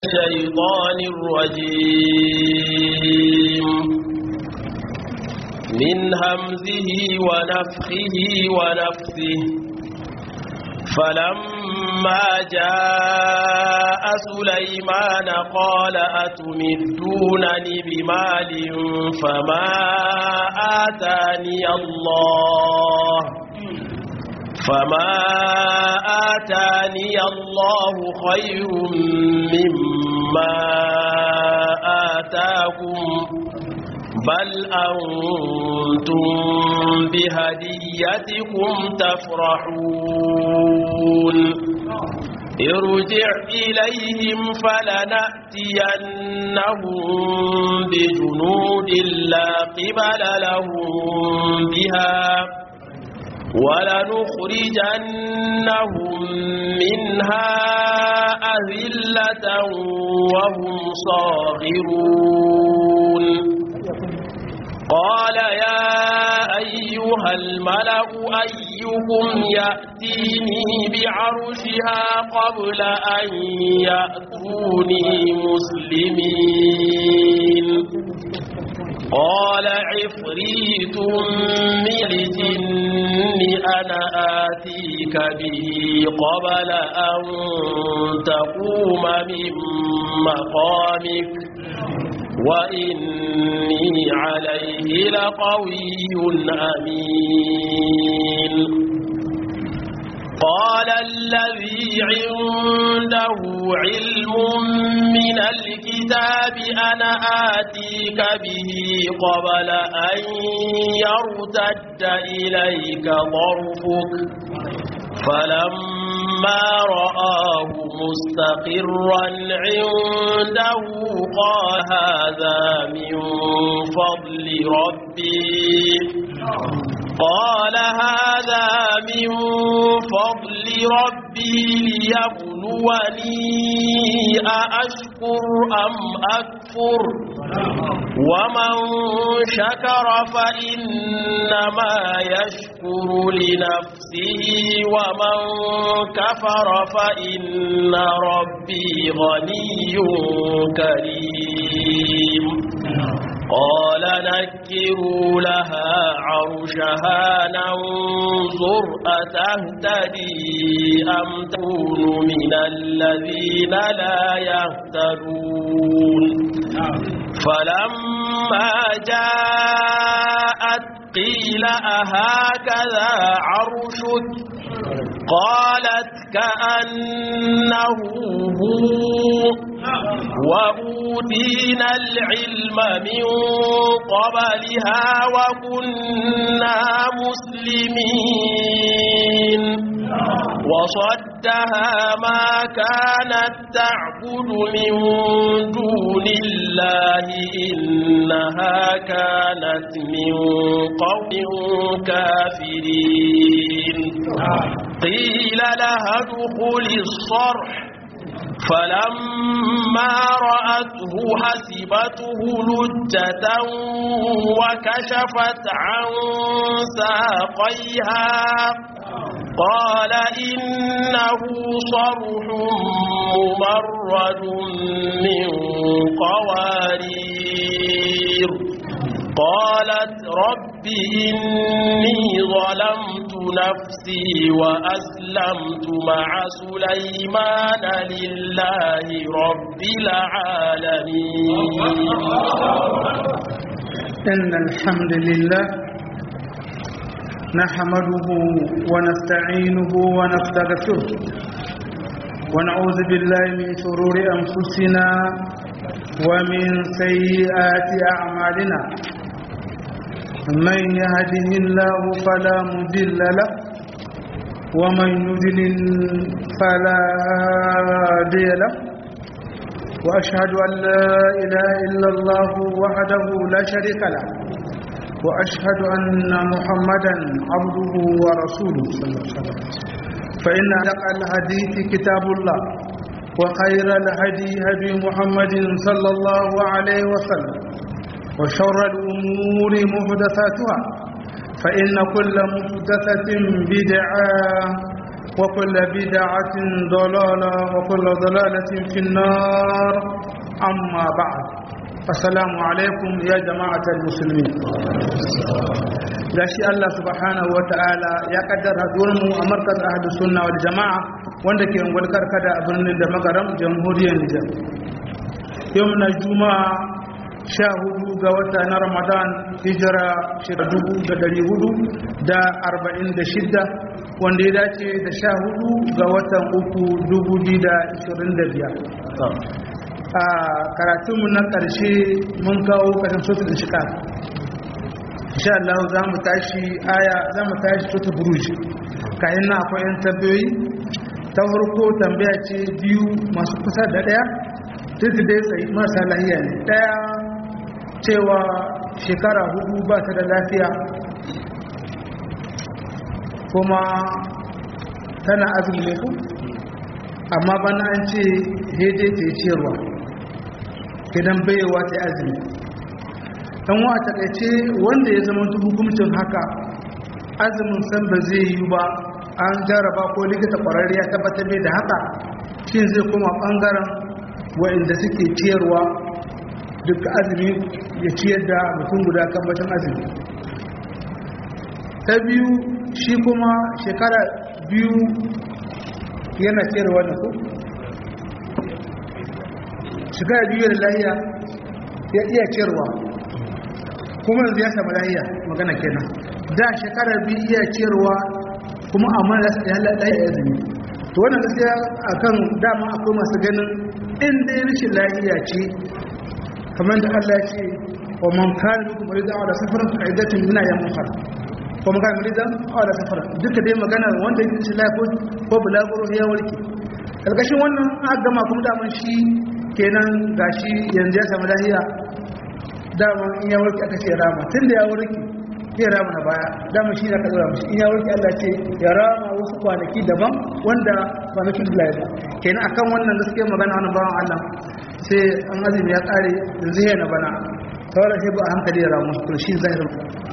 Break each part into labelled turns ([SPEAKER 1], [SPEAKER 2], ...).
[SPEAKER 1] الشيطان الرجيم من همزه ونفخه ونفثه فلما جاء سليمان قال أتمدونني بمال فما آتاني الله فما آتاني الله خير مما آتاكم بل أنتم بهديتكم تفرحون ارجع إليهم فلنأتينهم بجنود لا قبل لهم بها ولنخرجنهم منها أذلة وهم صاغرون قال يا أيها الملأ أيكم يأتيني بعرشها قبل أن يأتوني مسلمين قال عفريت من الجن أنا آتيك به قبل أن تقوم من مقامك وإني عليه لقوي أمين قال الذي عنده علم من الكتاب أنا آتيك به قبل أن يرتد إليك ضرفك فلما رآه مستقرا عنده قال هذا من فضل ربي قال هذا من فضل ربي ليبلوني أأشكر أم أكفر ومن شكر فإنما يشكر لنفسه ومن كفر فإن ربي غني كريم قال نكروا لها عرشها ننظر أتهتدي أم تكون من الذين لا يهتدون فلما جاءت قيل أهكذا عرشك قالت كأنه هو وأوتينا العلم من قبلها وكنا مسلمين وصدها ما كانت تعبد من دون الله إنها كانت من قوم كافرين قيل لها ادخل الصرح فلما رأته حسبته لجة وكشفت عن ساقيها قال إنه صرح ممرد من قوارير قالت رب إني ظلمت نفسي وأسلمت مع سليمان لله رب العالمين
[SPEAKER 2] إن الحمد لله نحمده ونستعينه ونستغفره ونعوذ بالله من شرور أنفسنا ومن سيئات أعمالنا من يهده الله فلا مضل له ومن يضلل فلا هادي له وأشهد أن لا إله إلا الله وحده لا شريك له وأشهد أن محمدا عبده ورسوله صلى الله عليه وسلم فإن أدق الحديث كتاب الله وخير الهدي هدي محمد صلى الله عليه وسلم وشر الأمور محدثاتها فإن كل محدثة بدعة وكل بدعة ضلالة وكل ضلالة في النار أما بعد السلام عليكم يا جماعة المسلمين gashi Allah subhanahu wa ta'ala ya kaddara mu a markaz ahlu sunna wal jama'a wanda ke ungwar karkada a birnin da magaram jamhuriyar Nijar yau na juma'a sha hudu ga wata na ramadan hijira shida dubu da dari hudu da arba'in da shidda wanda ya dace da sha hudu ga watan uku dubu biyu da ashirin da biyar a karatunmu na ƙarshe mun kawo ƙarshen sosu da shika insha Allah za mu tashi aya za mu tashi sosu buruj kayan na akwai yan tambayoyi ta farko tambaya ce biyu masu kusa da ɗaya duk dai tsayi marasa lahiya ne ɗaya cewa shekara hudu ba ta da lafiya kuma tana azumi ne ku amma bana an ce hede ta yi ciyarwa idan baiwa ta yi azumi ɗan wa takaice wanda ya zama hukumcin haka azumin san ba zai yi ba an jaraba ko likita ƙwararri ya tabbatar mai da haka shi zai koma ɓangaren wa'inda suke ciyarwa duk azumi ya ciyar da mutum guda kan bacin azumi ta biyu shi kuma shekara biyu yana ciyarwa da ku shekara biyu da lahiya ya iya ciyarwa kuma yanzu ya samu lahiya magana kenan da shekara biyu iya ciyarwa kuma amma ya lahiya azumi to wannan gaskiya akan dama akwai masu ganin in dai rashin lahiya ce kamar da Allah ya ce wa man kana minkum maridan aw safaran fa iddatun min ayyamin ukhra ko man kana maridan aw safaran duka dai magana wanda yake cikin lafiya ko bulaguro ya warke kalkashin wannan aka gama kuma da shi kenan gashi yanzu ya samu lahiya dama in ya warke aka ce rama tunda ya warke ya rama na baya dama shi na ka zura mishi in ya warke Allah ce ya rama wasu kwanaki daban wanda kwanakin da ya ba kenan akan wannan gaskiya magana wannan bawan Allah sai an azumi ya kare yanzu yana bana sauran sai ba a hankali ya ramu to shi zahirin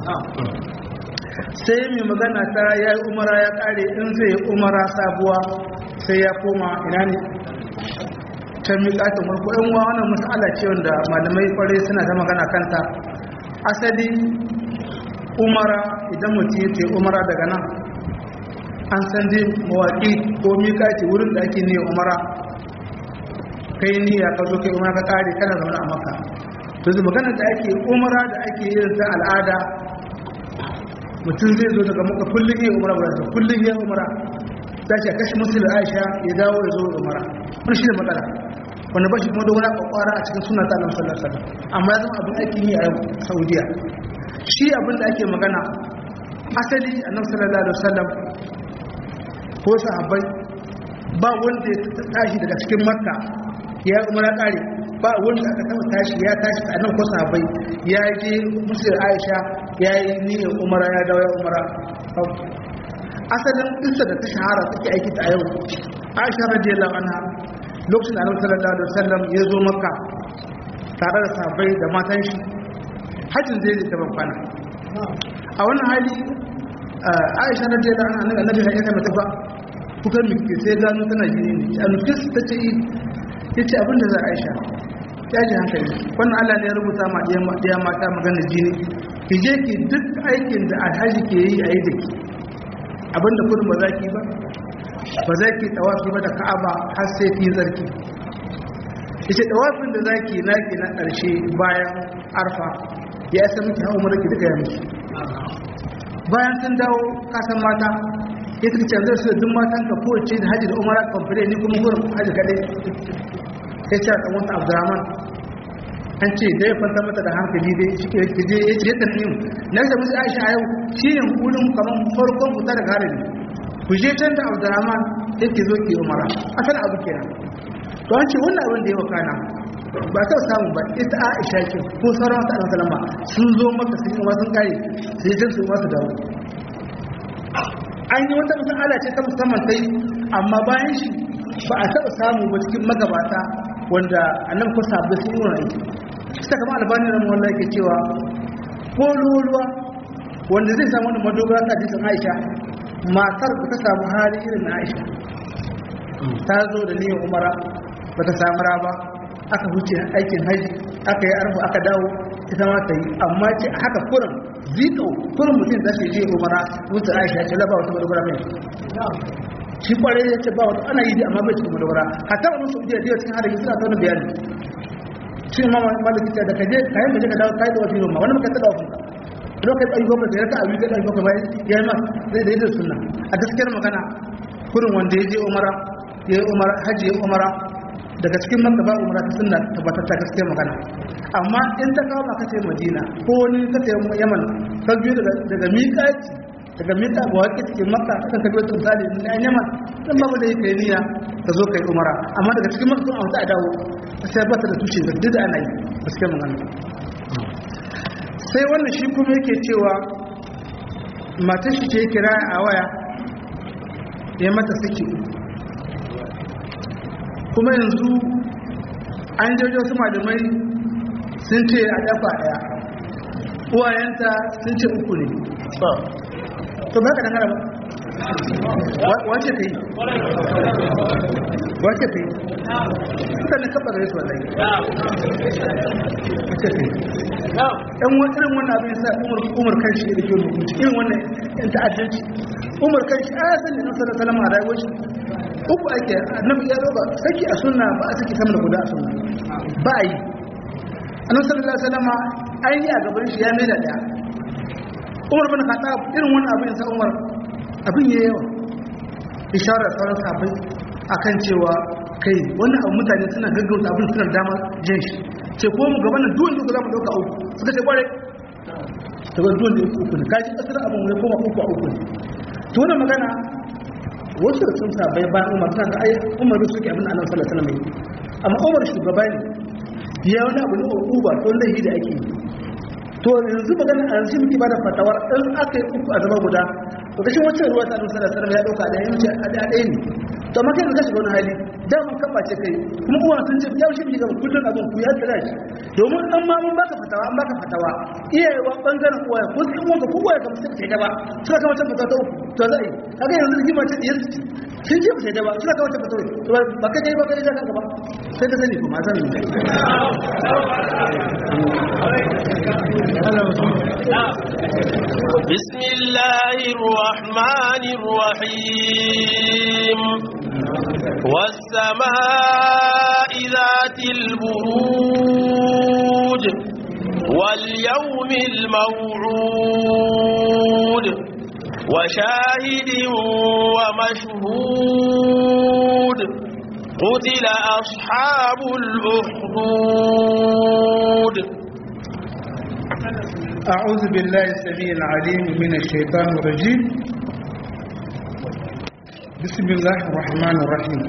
[SPEAKER 2] sai mai magana ta ya yi umara ya kare in zai umara sabuwa sai ya koma ina ne ta miƙatun farko yan uwa wannan mas'ala ce wanda malamai kwarai suna ta magana kanta asali umara idan mutum ya ce umara daga nan an san dai mawaƙi ko miƙaci wurin da ake niyyar umara kai niyya ka zo kai umara ka kare kana zaune a maka to zai magana da ake umara da ake yin ta al'ada mutum zai zo daga maka kullum ya umara ba ta kullum ya umara ta ce kashi musul aisha ya dawo ya zo umara wani shi ne matsala wanda ba shi kuma da wani kwakwara a cikin suna ta annabi sallallahu alaihi wasallam amma ya zama abin aikin yi a saudiya shi abin da ake magana asali annabi sallallahu alaihi wasallam ko sahabbai ba wanda ya tashi daga cikin makka ya umara kare ba wanda aka taba tashi ya tashi a nan ko sahabbai ya je musul aisha ya yi niyyar umara ya dawo ya umara asalin isa da ta shahara take aiki ta yau aisha radiyallahu anha lokacin da annabi sallallahu alaihi wasallam ya zo makka tare da sahabbai da matan shi hajjin zai je ta kwana a wannan hali aisha radiyallahu anha annabi ya kai mata ba kukan miki sai gano tana jini ne a nufis ta ce ya ce abinda za a aisha ya ji hankali wannan allah ne ya rubuta ma ɗaya mata maganar jini ki je ki duk aikin da alhaji ke yi a yi da ki abinda kudin ba za ki ba ba za ki tawafi ba da ka'aba har sai ki zarki ita tawafin da za ki naki na ƙarshe bayan arfa ya isa miki hau mara ki duka ya miki bayan sun dawo kasan mata ya tuka canzar su da duk matan ka kowace da hajji da umara kwamfani ni kuma gurin hajji kaɗai ya ce a ɗanwata abdurrahman an ce da ya fanta mata da hankali dai shi ke je ya ce yadda yin na da musu aisha a yau shi ne wurin kamar farkon fita daga harin ku je can da abdurrahman yake zo ke umara asan abu kenan to an ce wannan abin da ya wakana ba ta samu ba ita aisha ce ko sauran wata alaihi salama sun zo maka sun yi sun kare sai jin su masu dawo an yi wata masala ce ta musamman ta yi amma bayan shi ba a taɓa samu ba cikin magabata wanda annan ko sabbi sun yi wani aiki kama albani na mawalla yake cewa ko ruwa wanda zai samu wani madogara ta jisun aisha matar da ta samu hali irin na aisha ta zo da niyyar umara ba ta samu raba aka huce aikin haji aka yi arfa aka dawo ita ma ta yi amma ce haka kurin zito kurin mutum za su je umara mutu aisha ce laba wata madogara mai shi kwarai ya ce ba wata ana yi amma bai cikin madogara hatta wani su biya biya cikin hadari suna tauna bayani shi ma malaki ta da kaje kayan mace ka dawo kai da wasu ma wani maka ta dawo lokacin ɗari bakwai da ya ta abi da ɗari bakwai bayan ya yi masu zai da yi da suna a gaskiyar magana kurin wanda ya je umara ya yi umara hajji ya umara daga cikin maka ba umara ta suna tabbatar ta gaskiyar magana amma in ta kawo maka sai madina ko wani ka sai yaman ka biyu daga miƙaci daga miƙa ga waƙi cikin maka ta kan kabiyo misali na yan yaman dan babu da yake niyya ka zo kai umara amma daga cikin maka sun a wata a dawo sai ba ta da tushe da duk da ana yi gaskiyar magana sai wannan shi kuma yake cewa matar shi ce kira a waya ya mata saki kuma yanzu an jojo wasu malamai sun ce a dafa daya uwayenta sun ce uku ne to ba ka dangara ba wace ta yi wace ta yi suka ne kaɓa da yasu wallahi wace ta yi ɗan irin wannan abin sa umar kan shi da ke hukunci irin wannan yan ta'addanci umar kan shi aya sani na sallar salama a rayuwar shi uku ake annabi ya roba saki a sunna ba a saki sama da guda a sunna ba a yi annabi sallallahu salama an yi a gaban shi ya mai da ɗaya umar bin khattab irin wannan abin sa umar abin ya yawa isharar sauran sahabbai akan cewa kai wannan abu mutane suna gaggauta abin suna dama jin shi ce ko mu gaban nan duwan duka za mu dauka uku suka ce kware ta ga duwan da uku ne kaji kasar abin wani koma uku a uku ne to wannan magana wasu da sun sabai bayan umar suna da ai umar suke abin da annabi sallallahu alaihi wasallam amma umar shugaba ne ya wani abu ne uba to lahi da ake yi to yanzu magana a yanzu muke bada fatawar in aka yi uku a zama guda to kashin wacce ruwa ta annabi sallallahu alaihi wasallam ya dauka da yanci a ɗaya ne to amma kai ka shiga wani hali daman kafa ce kai kuma uwa sun ce ya shi gaba kullun abin ku ya tsira shi domin an ma mun baka fatawa an baka fatawa iyayewa bangaren uwa ko sai uwa ko uwa ka musu ce ba suka kama ta fatawa ta uku to za a yi kaga yanzu rigima ce diyar su sun ce ba sai ba suka kama ta fatawa to ba ka dai ba ka dai ka gaba sai ka sani kuma san
[SPEAKER 1] بسم الله الرحمن الرحيم والسماء ذات البروج واليوم الموعود وشاهد ومشهود قتل أصحاب الأخدود
[SPEAKER 2] أعوذ بالله السميع العليم من الشيطان الرجيم بسم الله الرحمن الرحيم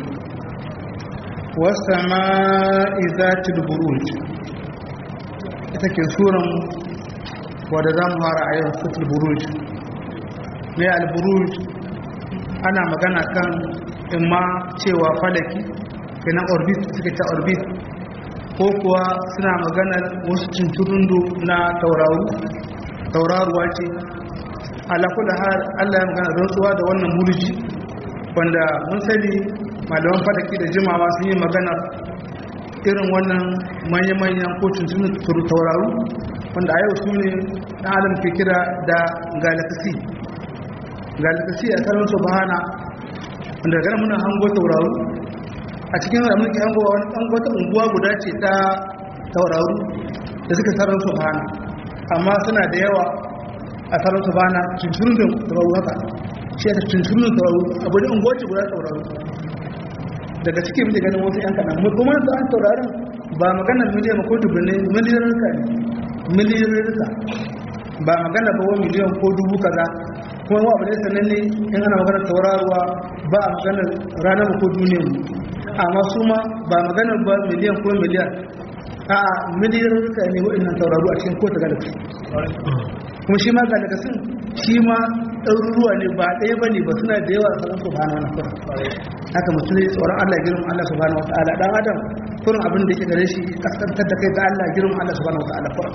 [SPEAKER 2] والسماء ذات البروج take suran wadda za mu fara a yau sutul buruj mai alburuj ana magana kan imma cewa falaki kenan orbit suka ta orbit ko kuwa suna maganar wasu cinturundu na tauraru tauraruwa ce alakula har allah ya magana rantsuwa da wannan murji wanda mun sani malaman fadaki da jimawa sun yi maganar irin wannan manya-manyan ko cinturun tauraru wanda a yau su ne ɗan adam ke kira da galaxy galaxy a tsarin su bahana wanda daga muna hango tauraru a cikin da muke hango wani ɗan wata unguwa guda ce ta tauraru da suka tsarin su bahana amma suna da yawa a tsarin su bahana cinturun da tauraru haka shi ya ta cinturun da tauraru abu da unguwa ce guda tauraru daga cikin muke ganin wasu yan kaɗan kuma su an taurarin ba maganar miliyan ko dubu ne miliyan rika ne miliyan rika ba magana ba wa miliyan ko dubu kaza kuma wa abu ne sannan ne in ana maganar tauraruwa ba a maganar ranar ko duniyar mu amma su ma ba maganar ba miliyan ko miliyan a miliyan rika ne waɗannan tauraru a cikin kowace galaxy kuma shi ma galaxy shi ma ɗaruruwa ne ba ɗaya ba ne ba suna da yawa sanar su bana na kurin haka mutum ne tsoron Allah girman Allah su bana wata ala ɗan adam kurin abin da ke gare shi kaskantar da kai ga Allah girman Allah su bana wata ala kurin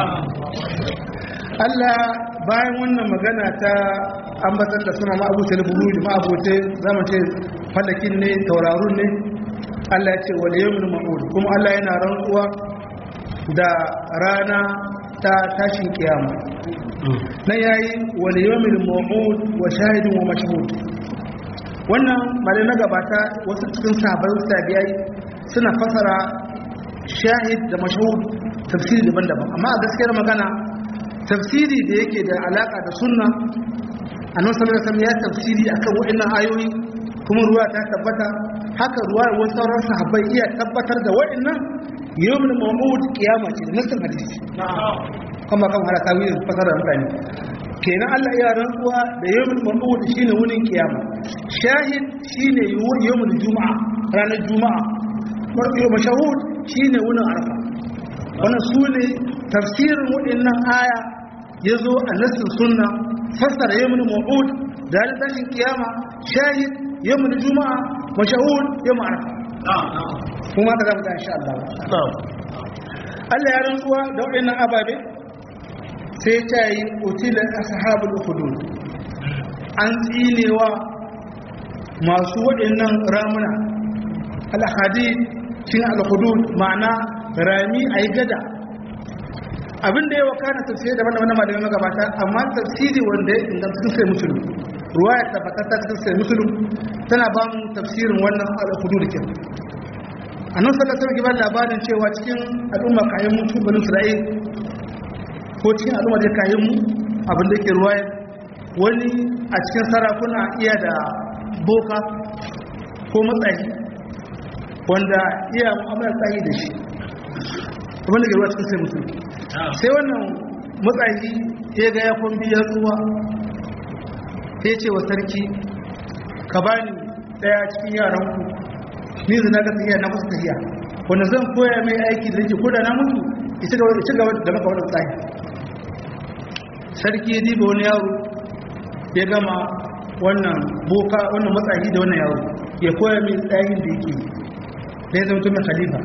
[SPEAKER 2] Allah bayan wannan magana ta ambatar da suna ma'abuta da buruji ma'abuta zama ce falakin ne taurarun ne Allah ya ce wal yawmul ma'ud kuma Allah yana rantsuwa da rana ta tashin kiyama na yayi wal yawmul ma'ud wa shahidun wa mashhud wannan malai na gabata wasu cikin sahabbai tabi'ai suna fasara shahid da mashhud tafsiri daban-daban amma a gaskiyar magana tafsiri da yake da alaka da sunna annabi sallallahu alaihi wasallam ya tafsiri akan wa'annan ayoyi kuma ruwa ta tabbata haka ruwa wasu sauran sahabbai iya tabbatar da wa'annan yawmul maw'ud kiyama ce da nassin hadisi kuma kan hada tawilin fasara mutane kenan Allah ya rantsuwa da yawmul maw'ud shine wunin kiyama shahid shine yawmul juma'a ranar juma'a yawmul mashahud shine wunin arfa wannan sune tafsirin waɗannan aya ya zo a nassin sunna fassara yawmul maw'ud da tashin kiyama shahid yawmul juma'a mashahud yawmul arfa kuma da zamu ga insha Allah Allah ya rantsuwa da waɗannan ababe sai ta yi utila ashabul hudud an tsinewa masu waɗannan ramuna al-hadid shine al-hudud ma'ana rami ayi gada abin da ya wakana tafsiri daban da wannan malamin magabata amma tafsiri wanda ya inganta cikin sai musulun ruwaya tabbatata cikin sai musulun tana ba mu tafsirin wannan al-hudud kin annabi sallallahu alaihi wasallam labarin cewa cikin al'umma kayan mutu bani isra'il ko cikin al'umma da kayan mu abin da yake ruwaya wani a cikin sarakuna iya da boka ko matsayi wanda iya mu'amala tsayi da shi abin da ke ruwa cikin sai mutum sai wannan matsayi ya ga ya kwambi ya tsuwa ya ce wa sarki ka bani daya cikin yaranku ni zina ga tafiya na kusa tafiya wanda zan koya mai aiki da yake koda na mutu ita gaba da maka wadda tsayi sarki ya diba wani yaro ya gama wannan boka wannan matsayi da wannan yaro ya koya mai tsayin da yake da ya zama mai khalifa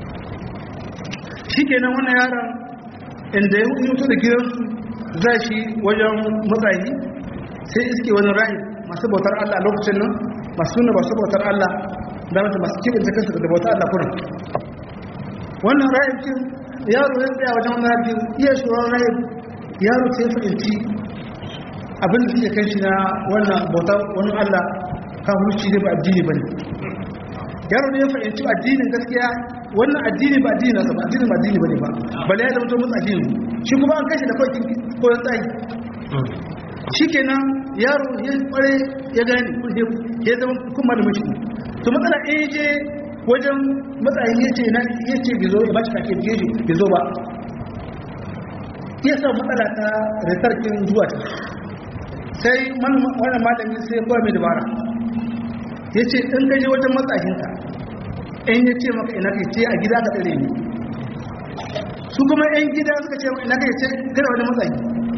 [SPEAKER 2] shi kenan wannan yaron inda ya mutu da gidansu za shi wajen matsayi sai iske wani rahi masu bautar Allah lokacin nan masu nuna masu bautar Allah da mata masu kibin ta kansu da bautar Allah kurin wannan rahin kin yaro ya tsaya wajen wani rahin iya shuran rahin yaro sai fahimci abin da suke kan shi na wannan bautar wani Allah kan hulci ne ba addini ba ne yaro ne ya fahimci addinin gaskiya wannan addini ba addini nasa ba addini ba addini bane ba bale ya zama to mun addini shi kuma an kashi da kwakin ko ya tsayi shikenan yaro ya kware ya gane ya zama kuma da mashi to matsala eh je wajen matsayin yace na yace bizo ya bashi kake biye bizo ba ya sa matsala ta retarkin zuwa ta sai wannan malamin sai kawai mai dabara ya ce in ka je wajen matsahinka in ya ce maka ina kai ce a gida ka tsare ni su kuma yan gida suka ce ina kai ce kada wani matsayi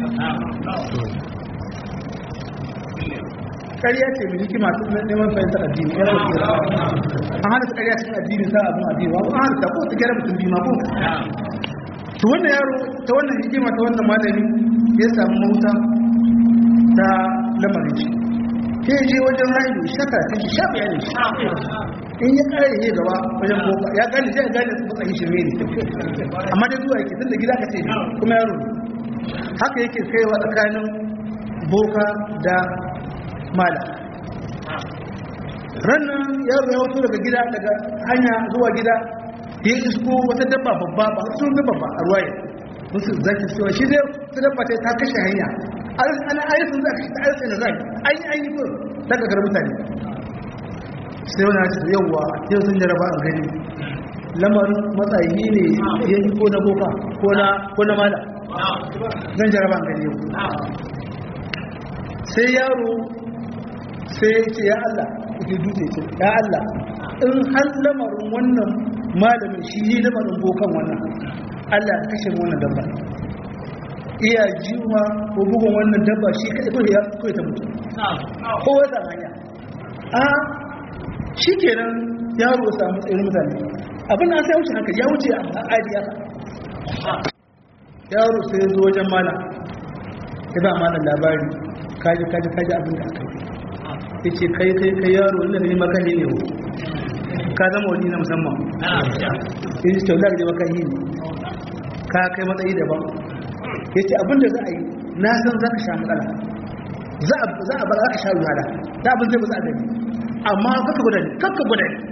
[SPEAKER 2] ƙarya ce mai hikima su neman fahimtar addini ya sauke da an hana su ƙarya cikin addini sa abin addini wa an hana ta ko ta gyara mutum bima ko to wannan yaro ta wannan hikima ta wannan malami ya samu mahuta ta lamarin shi sai je wajen rayu shaka ta shi shafi ya ne in ya kare ne gaba wajen boka ya gane sai ya gane su matsayin shirme ne amma dai zuwa yake tunda gida ka ce kuma yaro ne haka yake kaiwa tsakanin boka da mala rannan yaro ya wato daga gida daga hanya zuwa gida ya isko wata dabba babba ba su sun dabba ba a ruwaye musu zaki cewa shi zai su dabba ta kashe hanya ana ayyukan za ka shi ta ayyukan da zai an yi an yi ko daga gar mutane sai wani hajji yauwa yau sun jaraba a gani lamarin matsayi ne ya yi ko na boka ko na mala zan jaraba a gani yau sai yaro sai ya ce ya Allah ke dutse ce ya Allah in har lamarin wannan malamin shi yi lamarin bokan wannan Allah ya kashe wannan dabba iya jiwa ko bugun wannan dabba shi kaɗai ko ya ko ta mutu ko wata hanya a shi kenan yaro ya samu tsayin mutane abin da sai wuce haka ya wuce a aji haka yaro sai zo wajen mana ya ba mana labari kaji kaji kaji abin da aka yi ya ce kai kai kai yaro wanda ne makani ne ka zama wani na musamman ya ce taular da makani ne ka kai matsayi daban ya ce abin da za a yi na san za ka sha matsala za a ba za ka sha wahala da abin zai ba za a gani amma kaka guda ne kaka guda ne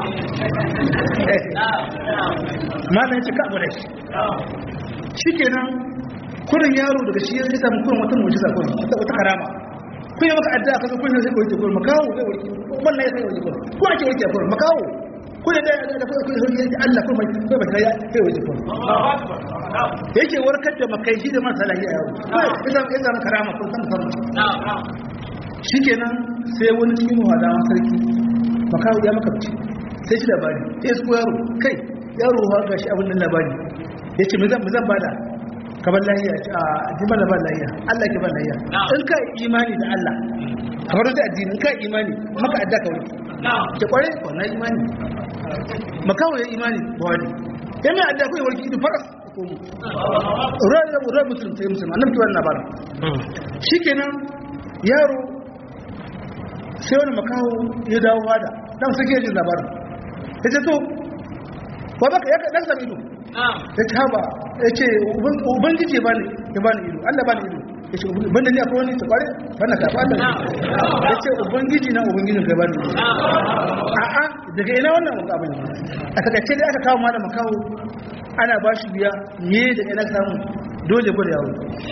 [SPEAKER 2] mana ya ce ka guda shi shi kenan kurin yaro daga shi ya samu kurin wata mujiza kurin wata karama kun yi maka addu'a ka zo kun sai warke kurin makawo zai warke wannan ya sai warke kurin ko ake warke kurin makawo ko da da da kun sai warke Allah kuma kai ba ya sai warke kurin yake warkar da makai shi da masa lafiya yaro idan idan karama kun san san shikenan sai wani cikin wadawan sarki makawo ya maka ci sai shi labari sai su yaro kai yaro ha gashi abin nan labari yace me zan me zan bada kaban lahiya a jiban da ban lahiya Allah ke ban lahiya in ka imani da Allah kamar da addini in ka imani maka adda ka wuce ke kware ko na imani makawo ya imani ba wani ya mai adda kai warki da faras ko mu ran da ran mutum sai mutum annabi ki wannan bara shikenan yaro sai wani makawo ya dawo wada dan sake jin labarin yace to ba baka ya dan sami ido ya ce haba ya ce ubangiji ba ya ba ni ido allah ba ni ido ya ce banda ni akwai wani ta kware banda ka fata ya ce ubangiji na ubangijin kai ba ni ido a'a daga ina wannan wani abin a takaice dai aka kawo malam kawo ana ba shi biya me da ina samu dole gwada yaro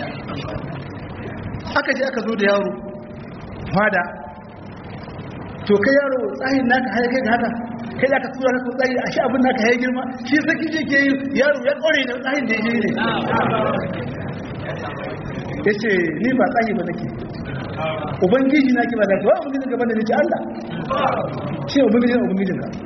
[SPEAKER 2] aka je aka zo da yaro fada to kai yaro tsahin naka har kai haka kai da ka tura ka tsayi a shi abin naka ya girma shi saki je ke yaro ya kore da tsahin da ya ne ya ce ni ba tsahi ba nake ubangiji na ki ba da kawai ubangijin gaban da ne ce Allah shi ubangijin ubangijin ka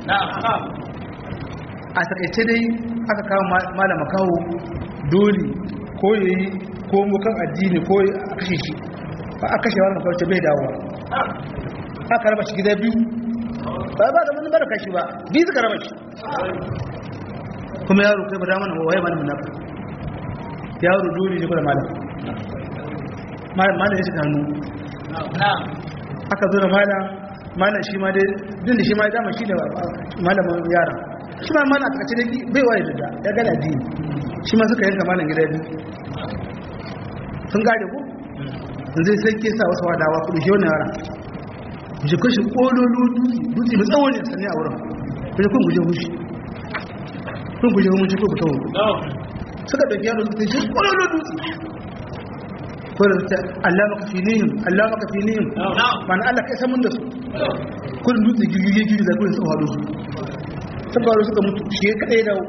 [SPEAKER 2] a takaice dai aka kawo malama kawo dole ko ya yi ko mukan addini ko a kashe shi ba a kashe wani makwarci bai dawowa aka raba shi gida biyu ba ba da wani baraka shi ba biyu suka raba shi kuma yaro kai ba da mana waye mana munafa yaro dole ne kuma malam malam malam ya shiga hannu aka zo da malam malam shi ma dai din da shi ma dama shi ne malamin yara shi ma malam a takace da bai waye da ya gana addini shi ma suka yanka malam gida biyu sun gane ku zai sai ke sa wasu wadawa kudu shi wannan yara je kashi kololo dutse mai tsawon ne sannan a wurin kuma kun guje hushi kun guje hushi ko fito suka ɗauki yaro su shi kololo dutse ko da ta Allah maka finihim Allah maka finihim mana Allah kai samun da su kun dutse girgige girgige da kun tsawo su sun faru suka mutu shi ya kaɗai dawo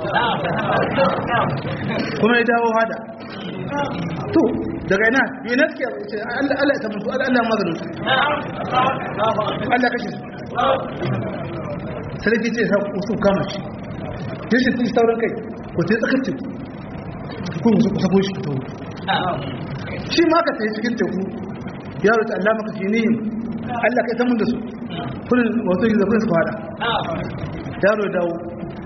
[SPEAKER 2] kuma ya dawo hada to daga ina yi na suke ce Allah ya samu su Allah maganin su Allah kashe su sarki ce sa su kama shi ta shi tun sauran kai ko ta tsakar teku kun su kusa shi fito shi ma ka sai cikin teku yaro ta Allah maka fi nihim Allah kai samun da su kullum wato yi zafin su fada yaro dawo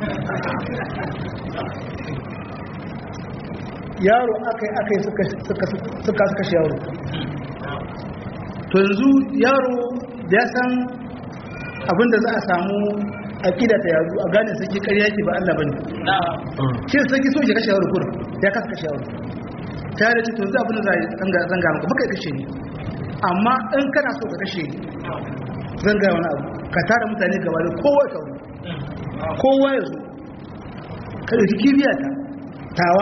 [SPEAKER 2] yaro akai akai suka suka suka kashe yaro to yanzu yaro ya san abinda za a samu aqida ta yazo a gane saki ƙarya yake ba Allah bane shi saki so ya kashe yaro kur ya kasa kashe yaro ta da to yanzu abinda za a zanga zanga maka baka kashe ni amma in kana so ka kashe ni zanga wani abu ka tara mutane gaba da kowa ka kowa ya zo ka ɗauki kibiya ta tawa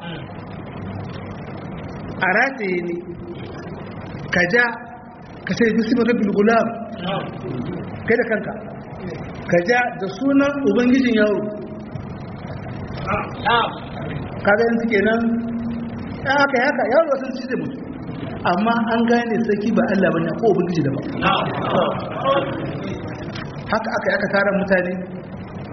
[SPEAKER 2] a rataye ne ka ja ka sai bisi maka bilgulam kai da kanka ka ja da sunan ubangijin yaro kaga yin suke nan aka yaka yaro wasu ci zai mutu amma an gane sarki ba Allah bane ko ubangiji da ba haka aka aka tara mutane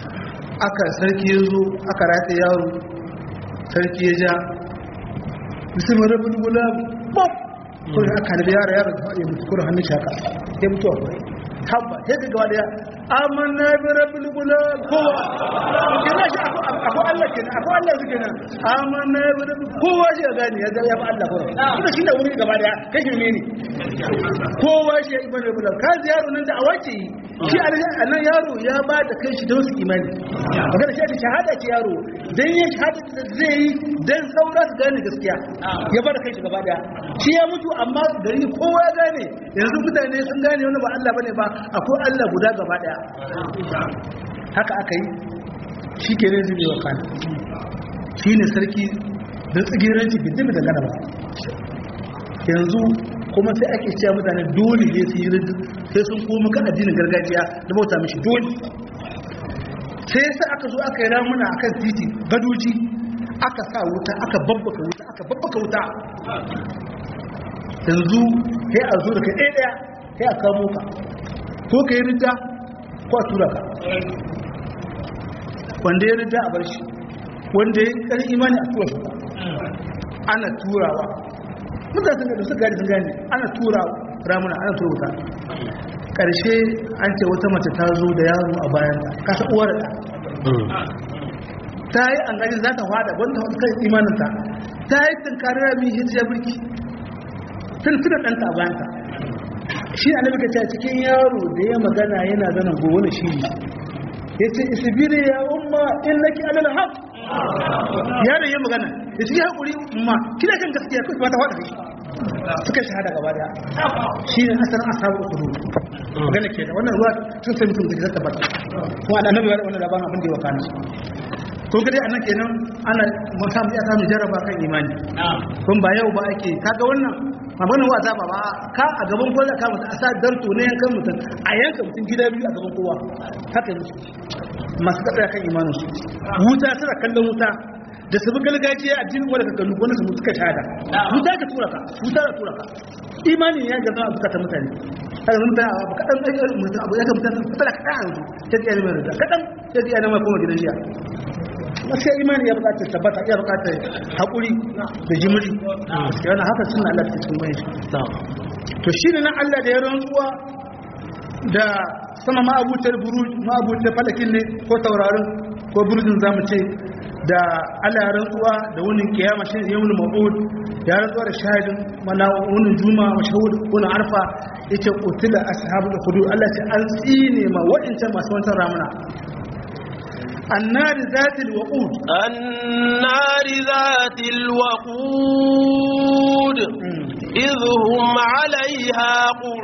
[SPEAKER 2] aka sarki ya zo aka rataye yaro sarki ya ja bismillah rabbil gulam pop ko aka da yara yara ya mutu ko hannun shaka ya mutu a kai habba sai ka gaba daya amanna bi rabbil gulam kowa kina shi akwai Allah kenan akwai Allah su kenan amanna bi rabbil kowa shi ya gane ya ga ya fa Allah ko kuma shi da wuri gaba daya kai ne ne kowa shi ya ibn rabbil ka yaro nan da awace shi annan yaro ya ba da kai shi don su imani magana shi shahada ce yaro dan yin shahada da zai yi dan saura su gane gaskiya ya ba da kai shi gaba daya shi ya mutu amma gari kowa ya gane yanzu mutane sun gane wani ba Allah bane ba akwai Allah guda gaba daya haka aka yi shi ke nan zubewa kan shi ne sarki da tsigiranci bidin da gana ba yanzu kuma sai ake cewa mutane dole ne su yi rindu sai sun koma kan addinin gargajiya da bauta mishi dole sai sai aka zo aka yi ramuna a kan titi gadoji aka sa wuta aka babbaka wuta aka babbaka wuta yanzu sai a zo da kai ɗaya ɗaya sai a kamo ka ko ka yi rinda ko a tura ka wanda ya rinda a bar shi wanda ya ƙarfi imani a tura shi ana turawa mutane sun da suka gani sun gani ana tura ramuna ana tura wuta ƙarshe an ce wata mace ta zo da yaro a bayan ta kasa uwar da ta yi an gani za ta fada wanda kan imaninta ta yi tunkarar rami hijiyar birki tun tuna ɗanta a bayanta shi a nabi kaca cikin yaro da ya magana yana zanen gobe da shi ne ya ce isibiri ya umma in laki alal haq yaron ya magana ya ce ya haƙuri umma kina kan gaskiya kuma ta faɗa shi suka shahada gaba da shi ne asalin asabu kudu magana ke da wannan ruwa sun sai mutum da zata bata kuma da annabi wannan labarin abin da ya wakana ko gade anan kenan ana mun samu ya samu jaraba kan imani kun ba yau ba ake kaga wannan maganin wa zaba ba ka a gaban kowa za ka mutu a sa darto ne yankan mutum a yanka mutum gida biyu a gaban kowa haka ne masu kaɗa kan imanin su wuta suna kallon wuta da su bi gargajiya a jinin wadda ka kallu wani su mutu ka shahada wuta ka tura ka wuta ka tura ka imanin ya gaza a bukatan mutane haka mun ta abu kaɗan ɗan mutum abu ya ga mutum fitala kaɗan a yanzu ta ji ilimin da kaɗan ta ji ilimin kuma gidan jiya gaskiya imani ya bukatar tabbata ya bukatar haƙuri da jimiri yana haka suna Allah ta cikin mai to shi ne nan Allah da ya rantsuwa da sama ma'abutar buruj ma'abutar falakin ne ko taurarin ko burjin zamu ce da Allah ya rantsuwa da wunin kiyama shi ne yawon ma'ud ya rantsuwa da shahidin mana wunin juma mashahud wunin arfa yace qutila ashabul hudud Allah ce an tsine ma waɗancan masu wancan ramuna النار ذات الوقود
[SPEAKER 1] النار ذات الوقود إذ هم عليها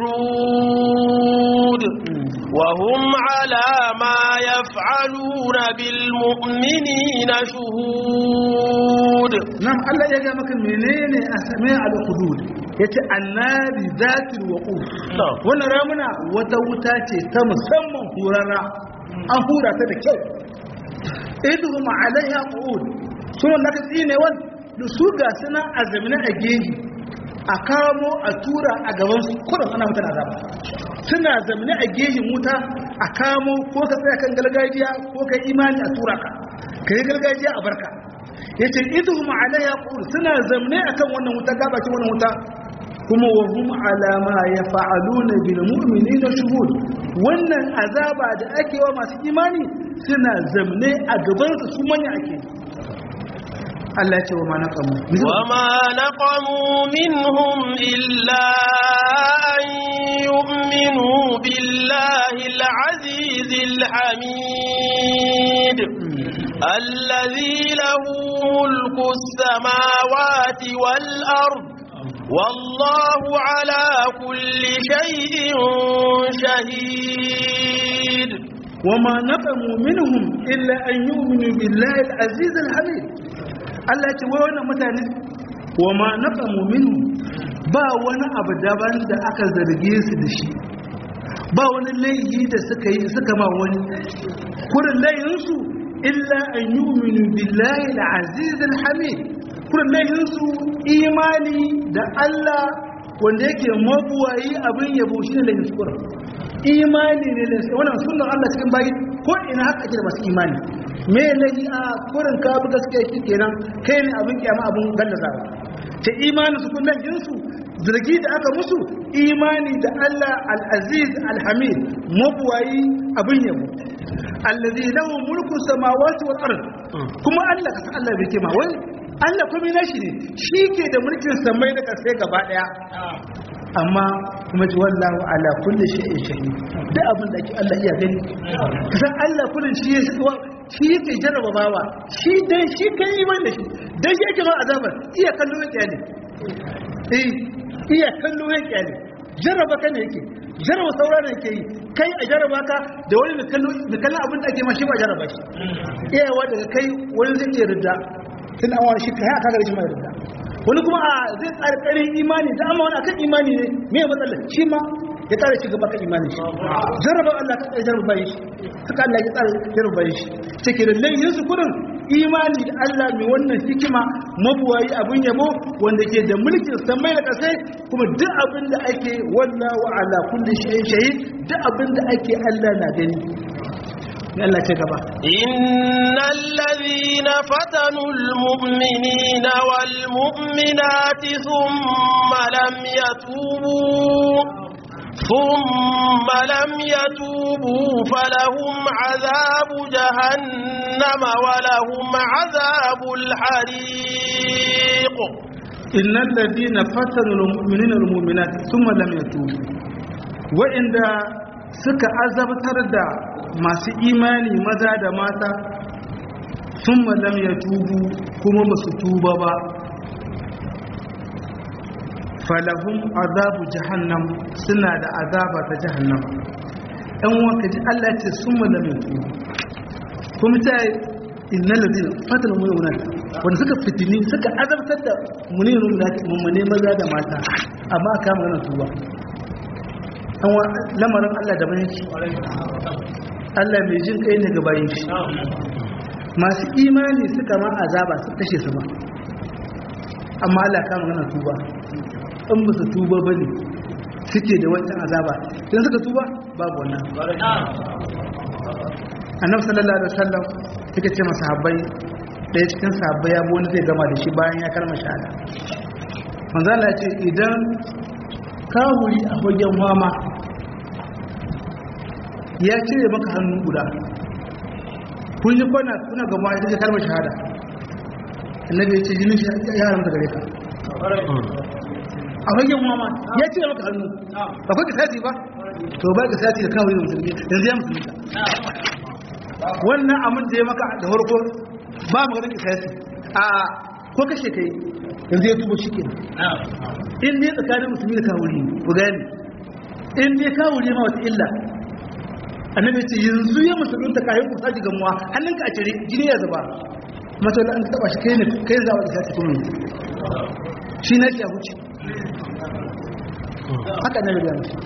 [SPEAKER 1] قعود وهم على ما يفعلون بالمؤمنين شهود
[SPEAKER 2] نعم الله يجا مك منين اسماء الحدود yace annabi zatil waqud wannan ramuna wata wuta ce ta musamman hurara an hura ta da kyau idhum alaiha qu'ud sunan da tsine wan su ga suna azamina a gehi a kamo a tura a gaban su kurin ana mutane azaba suna zamine a gehin wuta a kamo ko ka tsaya kan gargajiya ko ka imani a tura ka ka yi gargajiya a barka yace idhum alaiha qu'ud suna zamine akan wannan wuta gabakin wannan wuta kuma wa hum ala ma yaf'aluna bil mu'minina shuhud wannan azaba da ake wa masu imani suna zamne a gaban su su manya ake Allah ce wa ma naqamu
[SPEAKER 1] wa ma naqamu minhum illa an yu'minu billahi al-aziz al-hamid الذي له ملك السماوات والأرض والله على كل شيء شهيد
[SPEAKER 2] وما نقموا منهم إلا أن يؤمنوا بالله العزيز الحميد Allah ce wai wannan mutane wa ma naqamu minhum ba wani abu daban da aka zarge su da shi ba wani laifi da suka yi suka ma wani kurin laifinsu illa an yu'minu billahi al-aziz al-hamid kurin laifinsu imani da Allah wanda yake mabuwayi abin yabo shi ne laifin sukura imani ne da wannan sunan Allah cikin bayi ko ina haka ake da masu imani me laifi a kurin ka bi gaskiya shi kenan kai ne abin kiyama abin gallazawa ta imanin su kullum jinsu zargi da aka musu imani da Allah al-aziz al-hamid mabuwayi abin yabo allazi lahu mulku samawati wal ard kuma Allah ka san Allah bai kima wai Allah kuma nashi ne shi ke da mulkin samai da kasai gaba daya amma kuma ji wallahu ala kulli shay'in shahid duk abin da ake Allah iya gani kasan Allah kullun shi ya shi yake jarraba bawa shi dai shi kai iman da shi dai shi yake ma azabar iya kallo yake ne eh iya kallo yake ne jarraba ka ne yake jarraba saura ne yake yi kai a jarraba ka da wani da kallo da kallon abin da ake ma shi ba jarraba shi iyawa daga kai wani zai iya ridda tun an wani shi kai aka ga shi mai ridda wani kuma a zai tsari karin imani da amma wani akan imani ne me matsalar shi ma ya tsara ci gaba kan imani shi jarraba Allah ka tsara jarraba shi haka Allah ya tsara jarraba shi take da layin su kurin imani da Allah mai wannan hikima mabuwayi abin yabo wanda ke da mulkin samai da kasai kuma duk abin da ake wallahu ala kulli shay'in shahid duk abin da ake Allah na gani Allah ce gaba
[SPEAKER 1] innal ladhina fatanu almu'minina wal mu'minati thumma lam yatubu ثم لم يتوبوا فلهم عذاب جهنم ولهم عذاب الحريق
[SPEAKER 2] إن الذين فتنوا المؤمنين والمؤمنات ثم لم يتوبوا وإن suka azabtar da masu imani maza da mata sun malam ya tubu kuma ba su tuba ba falahun azabu jahannam suna da azaba ta jahannam ɗan wanka ji Allah ce sun malam ya tubu kuma ta yi inna lalzina fatan mummunan wanda suka fitini suka azabtar da mummune maza da mata amma aka magana tuba lamarin Allah da bayan shi Allah mai jin kai ne ga bayan shi masu imani suka ma azaba su kashe su ba amma Allah kama gana tuba in ba su tuba ba ne suke da wancan azaba idan suka tuba babu wannan annabi sallallahu alaihi wasallam yake ce masa habbai ɗaya cikin sahabbai ya wani zai gama da shi bayan ya karma shahada manzo Allah ya ce idan kawuri a fagen fama ya cire maka hannu guda kun yi kwana kuna gama ya ce kalmar shahada annabi ya ce jinin ya haramta gare ka a fagen fama ya cire maka hannu ba kwa kisasi ba to ba kisasi da kawuri da musulmi yanzu ya musulmi wannan amin da ya maka da farko ba mu ganin kisasi a ko kashe kai yanzu ya tuba shi ke in ne tsakanin musulmi da kawuri ku gani in ne kawuri ma wata illa annabi ce yanzu ya musulun ta kayan kusa ji gamuwa hannunka a cire jini ya zuba matsala an taba shi kai ne kai zawa da sati kuma shi na shi a huce haka na riga musu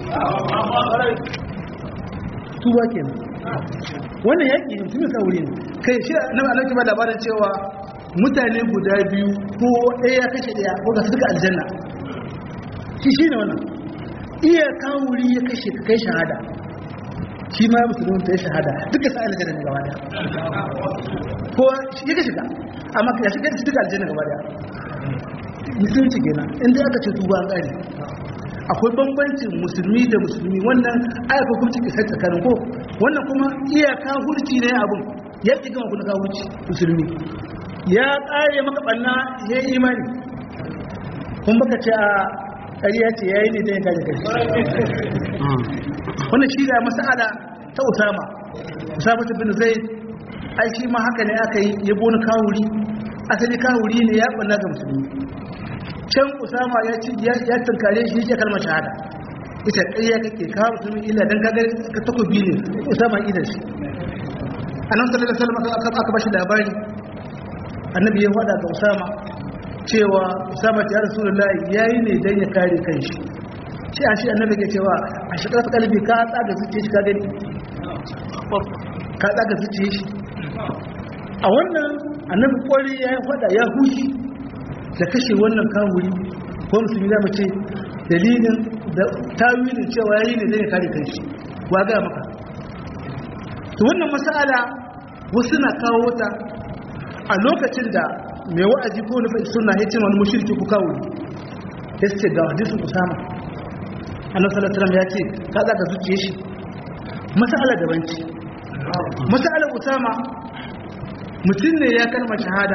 [SPEAKER 2] tuba kenan wannan yaƙi musulmi kawuri ne kai shi na alauki ba labarin cewa mutane guda biyu ko ɗaya ya kashe ɗaya ko ga suka aljanna shi shi ne wannan iya kawuri ya kashe ka kai shahada shi ma musulun ta yi shahada duka sa aljanna ne gaba daya ko ya kashe ka amma ya shiga shi duka aljanna gaba daya musulunci kenan inda aka ce tuba an ƙari akwai bambancin musulmi da musulmi wannan ayyukan kuma cikin sai tsakanin ko wannan kuma iyaka hurci ne abun ya ƙi gama kuna kawurci musulmi ya ƙare maka ɓanna ya yi imani kun baka ce a ƙariya ce ya yi ne ta yin kaji kai wannan shi da masala ta usama usama ta bin zai ai shi ma haka ne aka yi ya boni kawuri asali kawuri ne ya ɓanna ga musulmi can usama ya ci ya tunkare shi ya kalmar shahada ita ƙarya kake kawo musulmi illa don kagar ka takobi ne usama idan shi annabi sallallahu alaihi wasallam aka bashi labari annabi ya faɗa ga usama cewa usama ta rasulullahi yayi ne dan ya kare kanshi shi a shi annabi ke cewa a shi ƙarfi kalbi ka tsaga zuciya shi ka gani ka tsaga zuciya shi a wannan annabi kwari ya faɗa ya hushi da kashe wannan kawuri ko musulmi za mu ce dalilin da tawilin cewa yayi ne zai kare kanshi wa ga maka to wannan masala wasu na kawo ta a lokacin da mai wa'azi ko nufi suna ya ce wani mushirki ku kawo ya ce ga hadisun usama annabi sallallahu alaihi ya ce ka za ka zuciye shi masala daban ce masala usama mutum ne ya kalma shahada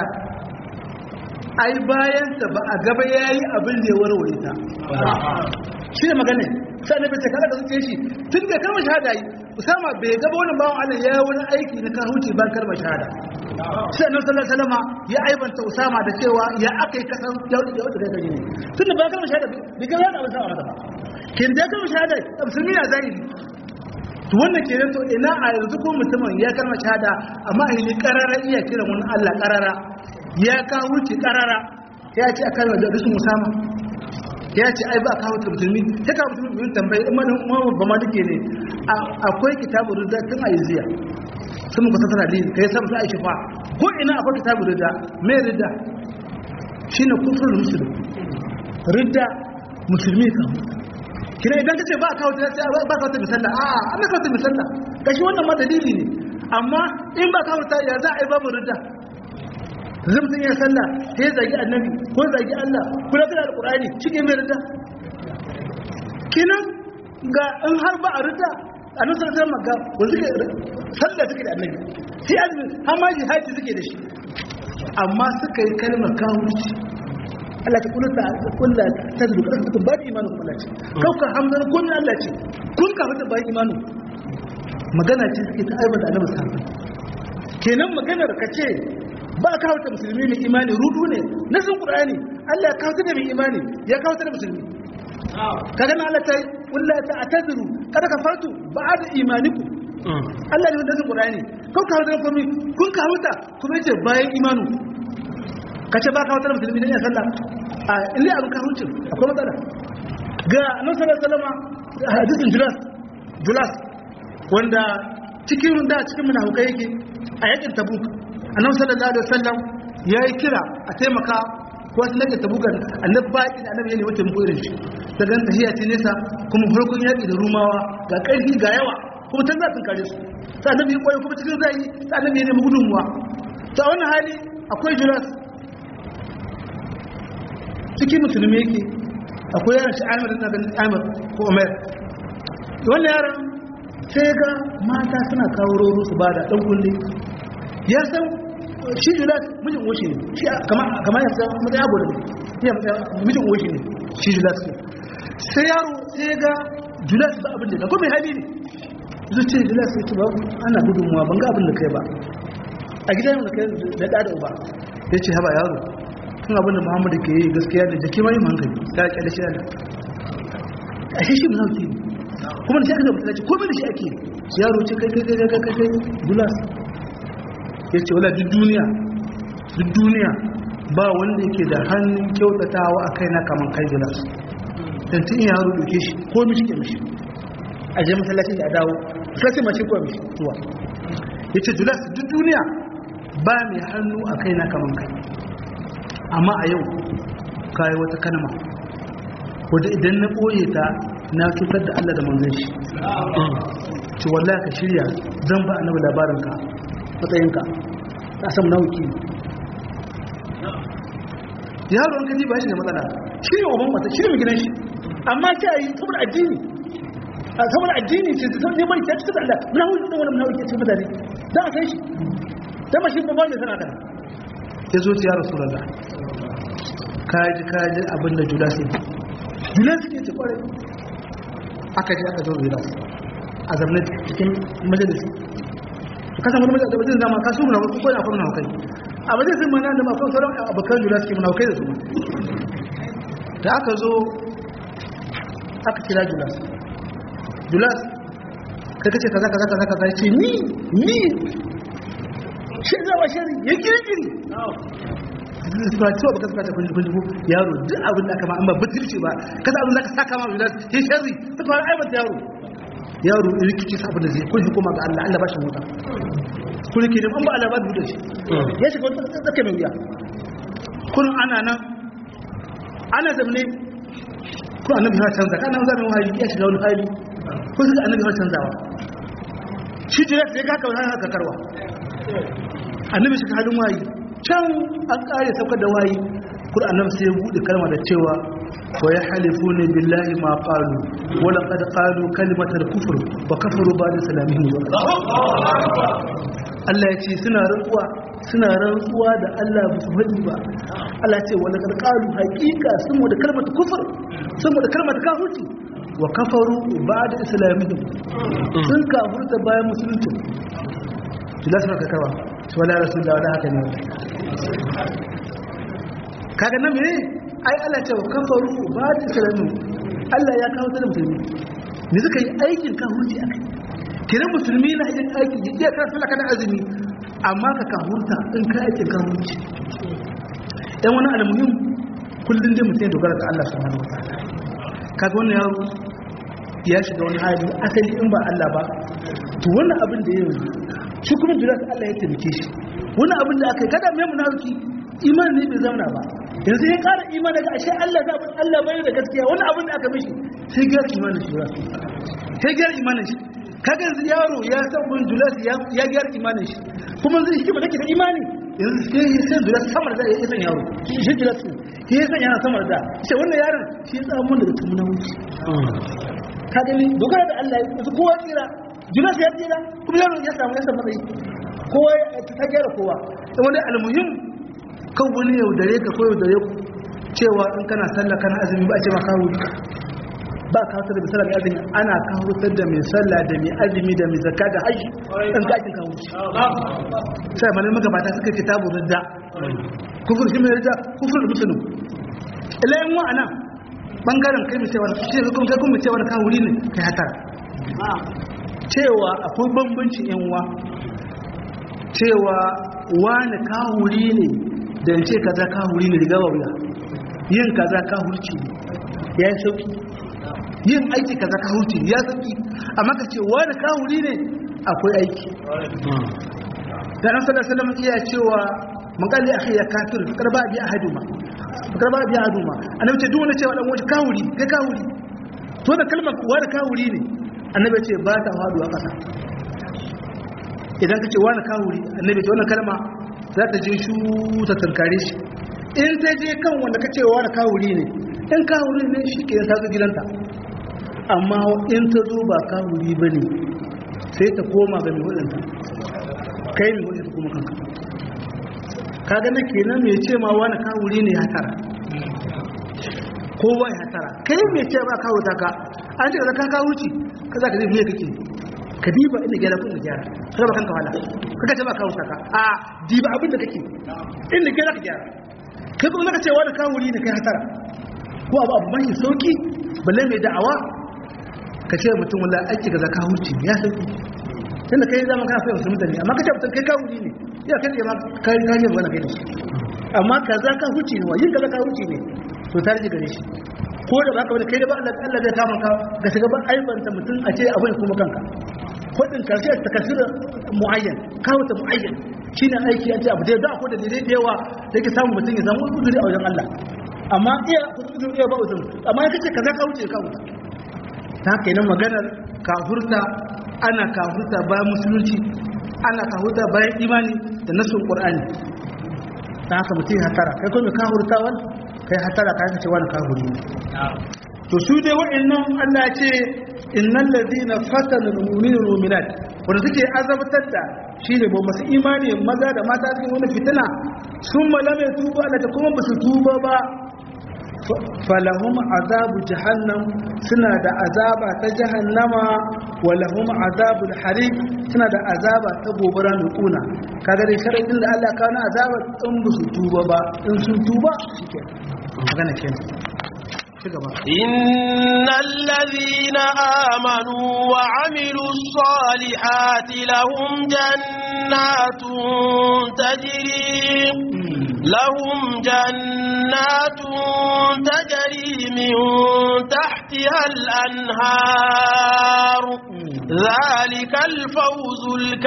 [SPEAKER 2] ai bayan ta ba a gaba yayi abin da ya warware ta shi ne magana sai annabi ce ka za ka zuciye shi tun da kalma shahada yi usama bai gaba wani bawan Allah ya wani aiki na kahuci ba kalma shahada sai annabi sallallahu alaihi wasallam ya aibanta Usama da cewa ya akai kasan ya wuce ya wuce kai gari ne tunda ba kalmar shahada bi ga yana Usama mata kin da kalmar shahada musulmi ya zahiri to wannan kenan to ina a yanzu ko mutumin ya kalmar shahada amma a yi karara iya kiran wani Allah karara ya ka wuce karara ya ce a kalmar da rusun Usama ya ce ai ba ka wuce musulmi sai ka musulmi bin tambayi in ba ma duke ne akwai kitabun rizal tun a yanzu sun muka tattara dalili kai sabu sai aiki fa ko ina akwai kitabu ridda me ridda shine kufrul muslim ridda musulmi kan kina idan kace ba kawo ta ba kawo ta misalla a an kawo ta misalla kashi wannan ma dalili ne amma in ba kawo ta ya za a yi babu ridda zai mutum ya sallah sai zagi annabi ko zagi Allah ko da alqur'ani shike mai ridda kinan ga in har ba a ridda annabi sallallahu alaihi wasallam ga wanda suke sallah suke da annabi sai azumi har ma jihadi suke da shi amma suka yi kalmar kawuci Allah ta kula ta kula ta da kuma ta ba imanu kuma ce kauka hamdan kun Allah ce kun ka fita ba imanu magana ce suke ta aibar da annabi sallallahu kenan maganar ka ce ba ka wata musulmi mai imani rudu ne na sun qur'ani Allah ya kawo da mai imani ya kawo da musulmi kaga na Allah ta yi kulla ta atazuru kada ka fartu ba'da imaniku Allah ne wanda zai Qur'ani kun ka da komai kun ka huta kuma yace bayan imanu kace ba ka huta musulmi ne ya sallah a illi abin ka huce akwai matsala ga annabi sallallahu alaihi wasallam hadisin Julas Julas wanda cikin da cikin munafikai yake a yakin Tabuk annabi sallallahu alaihi wasallam yayi kira a taimaka ko wasu lage tabukan annabi ba da annabi ne wata mu irin shi da gan tahiya ce nesa kuma farkon yaki da rumawa ga ƙarfi ga yawa kuma can za su kare su sai annabi ya koyo kuma cikin zai sai annabi ya nemi gudunmuwa ta wannan hali akwai juras cikin musulmi yake akwai yaran shi amir da ganin amir ko umar wannan yaran sai ga mata suna kawo roro su bada dan kulle ya san shi julas mijin woshi ne shi kamar ya san mutai abu da ya mijin woshi ne shi julas sai yaro sai ga julas ba abin da ko mai hali ne zuciya julas sai ba ana gudunmuwa ban ga abin da kai ba a gidan da kai da da uba ya ce haba yaro tun abin da muhammadu ke yi gaskiya da jaki mai hankali ta kyale shi da a shi shi munauki kuma da shi aka da mutane ko da shi ake yaro ce kai kai kai kai kai julas ya ce wala duk duniya duk duniya ba wanda yake da hannun kyautatawa a kai na kaman kai julas dan tun yaro duke shi ko mishi ke mishi a je masallaci da dawo sai mace ko mishi zuwa yace julas duk duniya ba mai hannu a kai na kaman kai amma a yau kai wata kalma wanda idan na boye ta na cutar da Allah da manzon shi ce wallahi ka shirya zan ba annabi labarin ka matsayinka ta samu nauki yaro an kaji ba shi da matsala shi ne uban mata shi ne mai gidan shi amma ta yi saboda addini saboda addini ce ta neman ta cikin Allah na hudu da wani muna wuce cikin mutane za a kai shi ta mashi ba mai sana kana ya zo ya rasu lalla kaji kaji abin da judas ne judas ke ce kwarai aka ji aka zo judas a zamanin cikin majalisi ka san wani majalisi zama ka su muna wasu ko da akwai muna kai a majalisin mana da mafi sauran abokan judas ke muna kai da su da aka zo aka kira julas julas kai kace kaza kaza kaza kaza ce ni ni shi zama shari ya kirkiri ba cewa ba kasa kun kun ko yaro duk abin da aka ma amma butulci ba kasa abin da aka saka ma julas ya shari ta fara aibata yaro yaro rikici sabon da zai kun hukuma ga Allah Allah ba shi mota kun ke da an ba Allah ba da shi ya shiga wata tsaka mai wuya kun ana nan ana zamne ko annabi ya canza kana zama wahayi ya shiga wani hali ko sai annabi ya canzawa shi jira sai ka ka haka karwa annabi shi halin wahayi can an kare saukar da wayi Qur'anin sai ya bude kalma da cewa wa yahlifuna billahi ma qalu wa laqad qalu kalimatal kufr wa kafaru ba'da salamihim Allah ya ce suna rantsuwa suna rantsuwa da Allah ba su faɗi ba Allah ce wa laqad qalu haqiqa sun da kalmar kufr sun da kalmar kafirci wa kafaru ba'da islamihim sun kafirta bayan musulunci tilasar ka kawa wala rasulullah wala haka ne kaga nan me ai Allah ce kafaru ba da islamu Allah ya kawo da musulmi ne suka yi aikin kafirci akai kiran musulmi na yin aiki ya iya kan sallah kana azumi amma ka kafurta in ka aikin kafirci dan wani almuhim kullun dai mutum ya dogara ga Allah subhanahu wataala kaga wannan yaro ya shiga wani hali asali in ba Allah ba to wannan abin da ya yi shi kuma jira Allah ya taimake shi wannan abin da aka yi kada mai munafiki iman ne bai zauna ba yanzu ya kara iman daga ashe Allah za a Allah bai da gaskiya wani abin da aka mishi sai gyara imanin shi ba sai gyara imanin shi kaga yanzu yaro ya san bin julas ya gyara imanin shi kuma zai shi ba take da imani yanzu sai sai julas samar da ya san yaro shi julas shi ya san yana samar da shi wannan yaron shi ya samu daga tumuna wuce ka gani dogara da Allah yanzu kowa tsira julas ya tsira kuma yaro ya samu ya samu matsayi kowa ta gyara kowa wanda almuhim kan wani yaudare ka ko yaudare ku cewa in kana sallah kana azumi ba a ce ma kawo ba ka da mai sallah mai azumi ana kawo da mai sallah da mai azumi da mai zakka da haji in ka ake kawo shi sai malai magabata suka ce tabu ridda kufur shi mai ridda kufur da musulun ilayen wa'ana bangaren kai mai cewa shi ne kuma kai kuma cewa ka wuri ne kai hatara cewa akwai bambancin yan uwa cewa wani kahuri ne da ce kaza kahuri ne riga wuya yin kaza kahurci ne ya yi sauki yin aiki kaza kahurci ne ya sauki amma ka ce wani kahuri ne akwai aiki da nan sallar sallar iya cewa makalli a ya kafir karba biya haduma karba biya haduma annabi ce duk wanda cewa dan waje kahuri kai kahuri to da kalmar wani kahuri ne annabi ce ba ta faduwa kasa idan ka ce wani kawuri annabi ta wannan kalma za ta je shu ta tankare shi in ta je kan wanda ka ce wani kawuri ne in kawuri ne shi ke ta zo gidanta amma in ta zo ba kawuri ba ne sai ta koma ga mai wadanta kai mai wadanta kuma kanka ka gane kenan mai ce ma wani kawuri ne ya tara kowa ya tara kai mai ce ba kawo ta ka an ce ka ka kawuci ka za ka zai fiye kake ka diba inda gyara kun gyara ka ba kanka wala kaga ce ba kawo saka a diba abin da kake inda gyara ka gyara kai kuma zaka ce wani kawuri ne kai hatara ko abu abu mai sauki balle mai da'awa ka ce mutum wala aiki ga zaka huci ya sauki tunda kai zama kana fahimta mutum ne amma ka ce mutum kai kawuri ne ya kai ma kai kai ne wala kai da shi amma kaza ka huci ne wa yin kaza ka huci ne to ta rike gare shi ko da baka wani kai da ba Allah Allah zai kama ka ga shiga ba aibanta mutum a ce abin kuma kanka kudin karshe ta kasira muayyan kawo ta muayyan shine aiki a ce abu da akwai da dalilai da yawa da yake samun mutum ya samu uzuri a wajen Allah amma iya uzuri iya ba uzuri amma ya kace kaza ka wuce ka wuce ta haka yana maganar kafurta ana kafurta bayan musulunci ana kafurta bayan imani da nasun qur'ani ta haka mutum ya hatara kai kuma kafurtawan kai hatara kai ka ce wani kafuri ne to su dai waɗannan Allah ya ce innal ladina fatana al-mu'minina wal mu'minat wanda suke azabtar da shine ba masu imani maza da mata cikin wani fitina sun malame tuba Allah ta kuma basu tuba ba falahum azabu jahannam suna da azaba ta jahannama wa lahum azabul hariq suna da azaba ta gobara mai kuna kaga dai sharadin da Allah kawo na azaba in basu tuba ba in sun tuba shikenan magana kenan
[SPEAKER 1] إن الذين آمنوا وعملوا الصالحات لهم جنات تجري لهم جنات تجري من تحتها الأنهار ذلك الفوز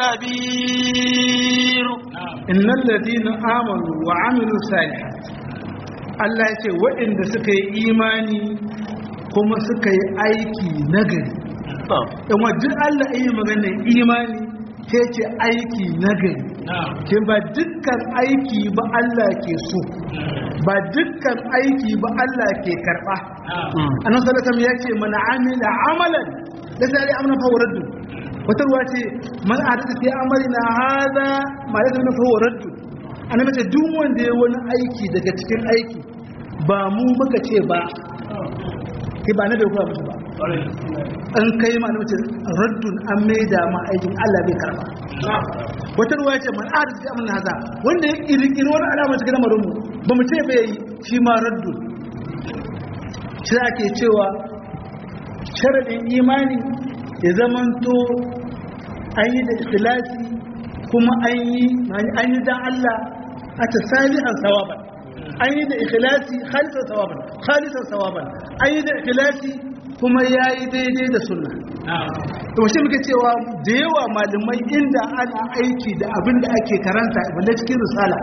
[SPEAKER 1] الكبير
[SPEAKER 2] إن الذين آمنوا وعملوا الصالحات Allah ya ce waɗanda suka yi imani kuma suka yi aiki nagari. Yan wajen Allah iya maganin imani sai ce aiki nagari. kin ba dukkan aiki ba Allah ke so ba dukkan aiki ba Allah ke karba annabi sallallahu alaihi wasallam yace man amila amalan da sai amna fa waraddu wata ruwa ce man ahadatha fi amalina hadha ma laysa fa waraddu annabi ce duk wanda ya wani aiki daga cikin aiki ba mu muka ce ba ke ba na bai kuwa musu ba an kai ma na mace raddun an maida ma aikin Allah bai karba wata ruwa ce man a da suke amina haza wanda ya kirkiri wani alama cikin lamarin mu ba mu ce bai yi shi ma raddun shi ake cewa sharaɗin imani ya zamanto an yi da ikhlasi kuma an yi an yi dan Allah a ta salihan sawaban an yi da ikhlasi khalisan sawaban khalisan sawaban an yi da ikhlasi kuma ya yi daidai da sunna to shi muke cewa da yawa malamai inda ana aiki da abin da ake karanta balle cikin risala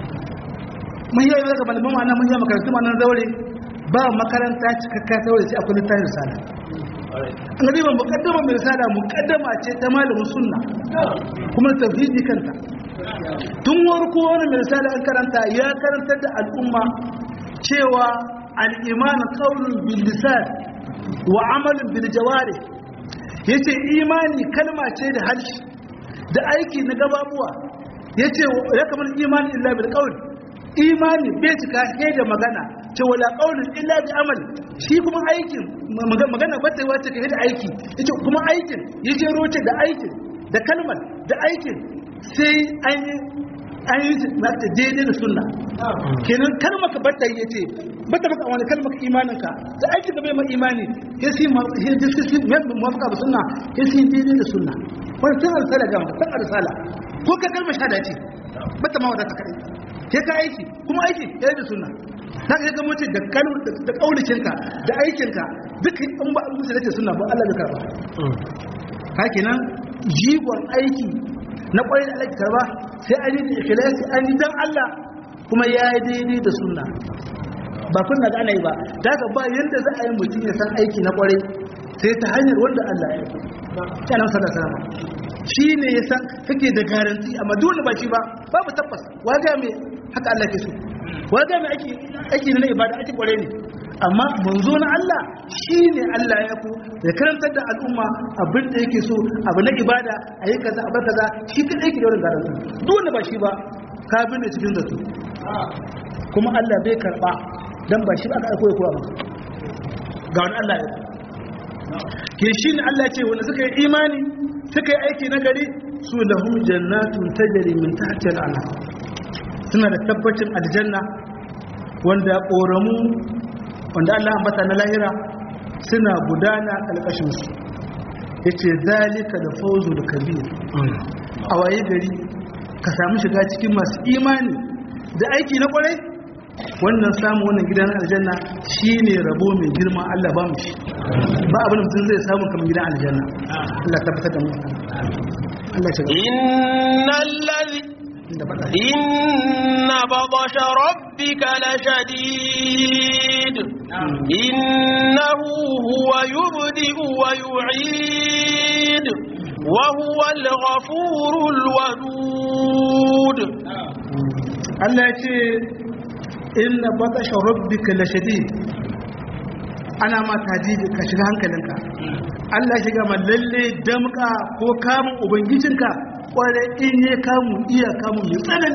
[SPEAKER 2] mun yi daga malaman ma'ana mun yi makarantu ma'anar zaure ba makaranta cikakka zaure sai akwai littafin risala an gani ban mukaddama mai risala mukaddama ce ta malamin sunna kuma tauhidi kanta tun warko wani mai risala an karanta ya karantar da al'umma cewa al-iman qawlun bil lisan wa amalin bil jawari yace imani kalma ce da harshe da aiki na gababuwa yace ya kamar imani illa bil qawl imani bai cika sai da magana ce wala qaulun illa bi amal shi kuma aikin magana ba ta wace kai da aiki yace kuma aikin yace roce da aikin da kalmar da aikin sai an yi an yi mata daidai da sunna kenan kalmar ka bata yi yace bata maka wani kalmar ka imanin ka da aikin da bai ma imani ya si ma ya diski mai muwafaka da sunna ya si daidai da sunna wani sun alsala ga maka san alsala ko ka kalmar shahada ce bata ma wadata kadai ke ka aiki kuma aiki ya yi da sunna ta ka ga mace da kalmar da kaulicinka da aikinka duk in ba musu da ce sunna ba Allah bai karba ka kenan jigon aiki na kwarai da alaƙi karba sai an yi da ikhlasi an yi dan Allah kuma ya yi daidai da sunna ba kunna ga ana yi ba da haka ba yanda za a yi mutum ya san aiki na kwarai sai ta hanyar wanda Allah ya yi kanan sallallahu alaihi shi ne ya san kake da garanti amma dole ba shi ba babu tabbas wa ga me haka Allah ke so wa ga me aiki aiki na ibada aiki kwarai ne amma manzo na Allah shi ne Allah ya ku ya karantar da al'umma abin da yake so abu na ibada a yi kaza abu kaza shi kadai yake da wurin garanti dole ba shi ba ka bin da cikin zato kuma Allah bai karba dan ba shi ba aka aiko ya kowa ba ga wani Allah ya ke shi ne Allah ce wanda suka yi imani suka yi aiki na gari su lahum jannatun tajri min tahtiha al-anhar suna da tabbacin aljanna wanda koramu wanda Allah ambata na lahira suna gudana kalkashin su yace zalika da fawzul kabir a waye gari ka samu shiga cikin masu imani da aiki na kwarai wannan samu wannan gidan aljanna shine rabo mai girma Allah ba mu shi ba abin da mutum zai samu kamar gidan aljanna Allah tabbatar da mu Allah ya shiga
[SPEAKER 1] innal ladhi
[SPEAKER 2] inda faɗa
[SPEAKER 1] inna batasha rabbika lashadid innahu huwa yubdi'u wa yu'id wa huwa al-ghafurul wadud
[SPEAKER 2] Allah ya ce inna batasha rabbika lashadid ana ma tajiji ka shiga hankalinka Allah ya shiga ma lalle damka ko kamun ubangijinka kware in ya kamu iya kamu mai tsanani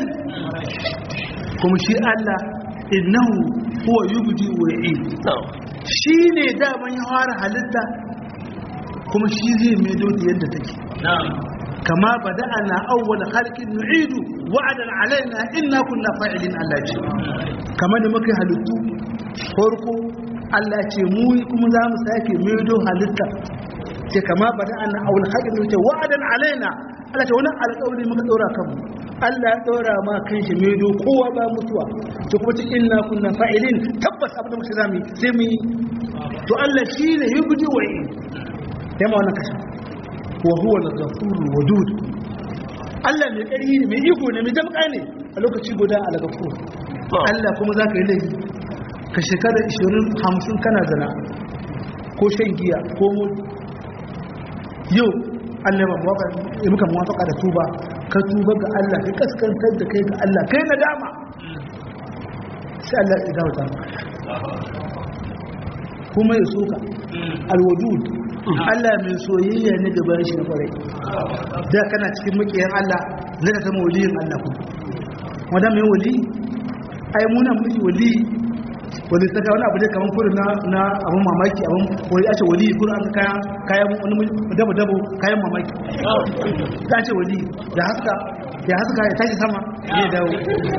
[SPEAKER 2] kuma shi Allah innahu huwa yubdi wa yu'id shi ne daman ya fara halitta kuma shi zai maido da yadda take kama bada'ana awwal khalqin nu'idu wa'adan alaina inna kunna fa'ilin Allah ce kamar da muka halittu farko Allah ce mu kuma za mu sake maido halitta ce kama bada'ana awwal khalqin nu'idu wa'adan alaina Allah ce wani alƙawari muka ɗora kanmu Allah ya ɗora ma kan shi maido kowa ba mutuwa to kuma cikin inna kunna fa'ilin tabbas abin da muka zami sai mu yi to Allah shi ne yubdi wa'i yamma wannan kashin wa huwa al-ghafurur wadud Allah mai ƙarfi ne mai iko ne mai damƙa ne a lokaci guda al-ghafur Allah kuma zaka yi laifi ka shekara 20 50 kana zina ko shan giya ko mu yau Allah ya muka muwafaka da tuba ka ka tuba ga Allah ka kaskantar da kai ga Allah kai nadama sai Allah ya dawo ta kuma ya soka alwadud Allah mai soyayya ne ga bayan shi na kwarai da kana cikin makiyan Allah zai ka zama waliyin Allah kuma wanda mai wali ai muna miki wali wani saka wani abu ne kamar kurin na na abun mamaki abun wani a ce wali kurin an kaya kayan wani dabo dabo kayan mamaki ta ce wali da haska ya haska ya tashi sama ya dawo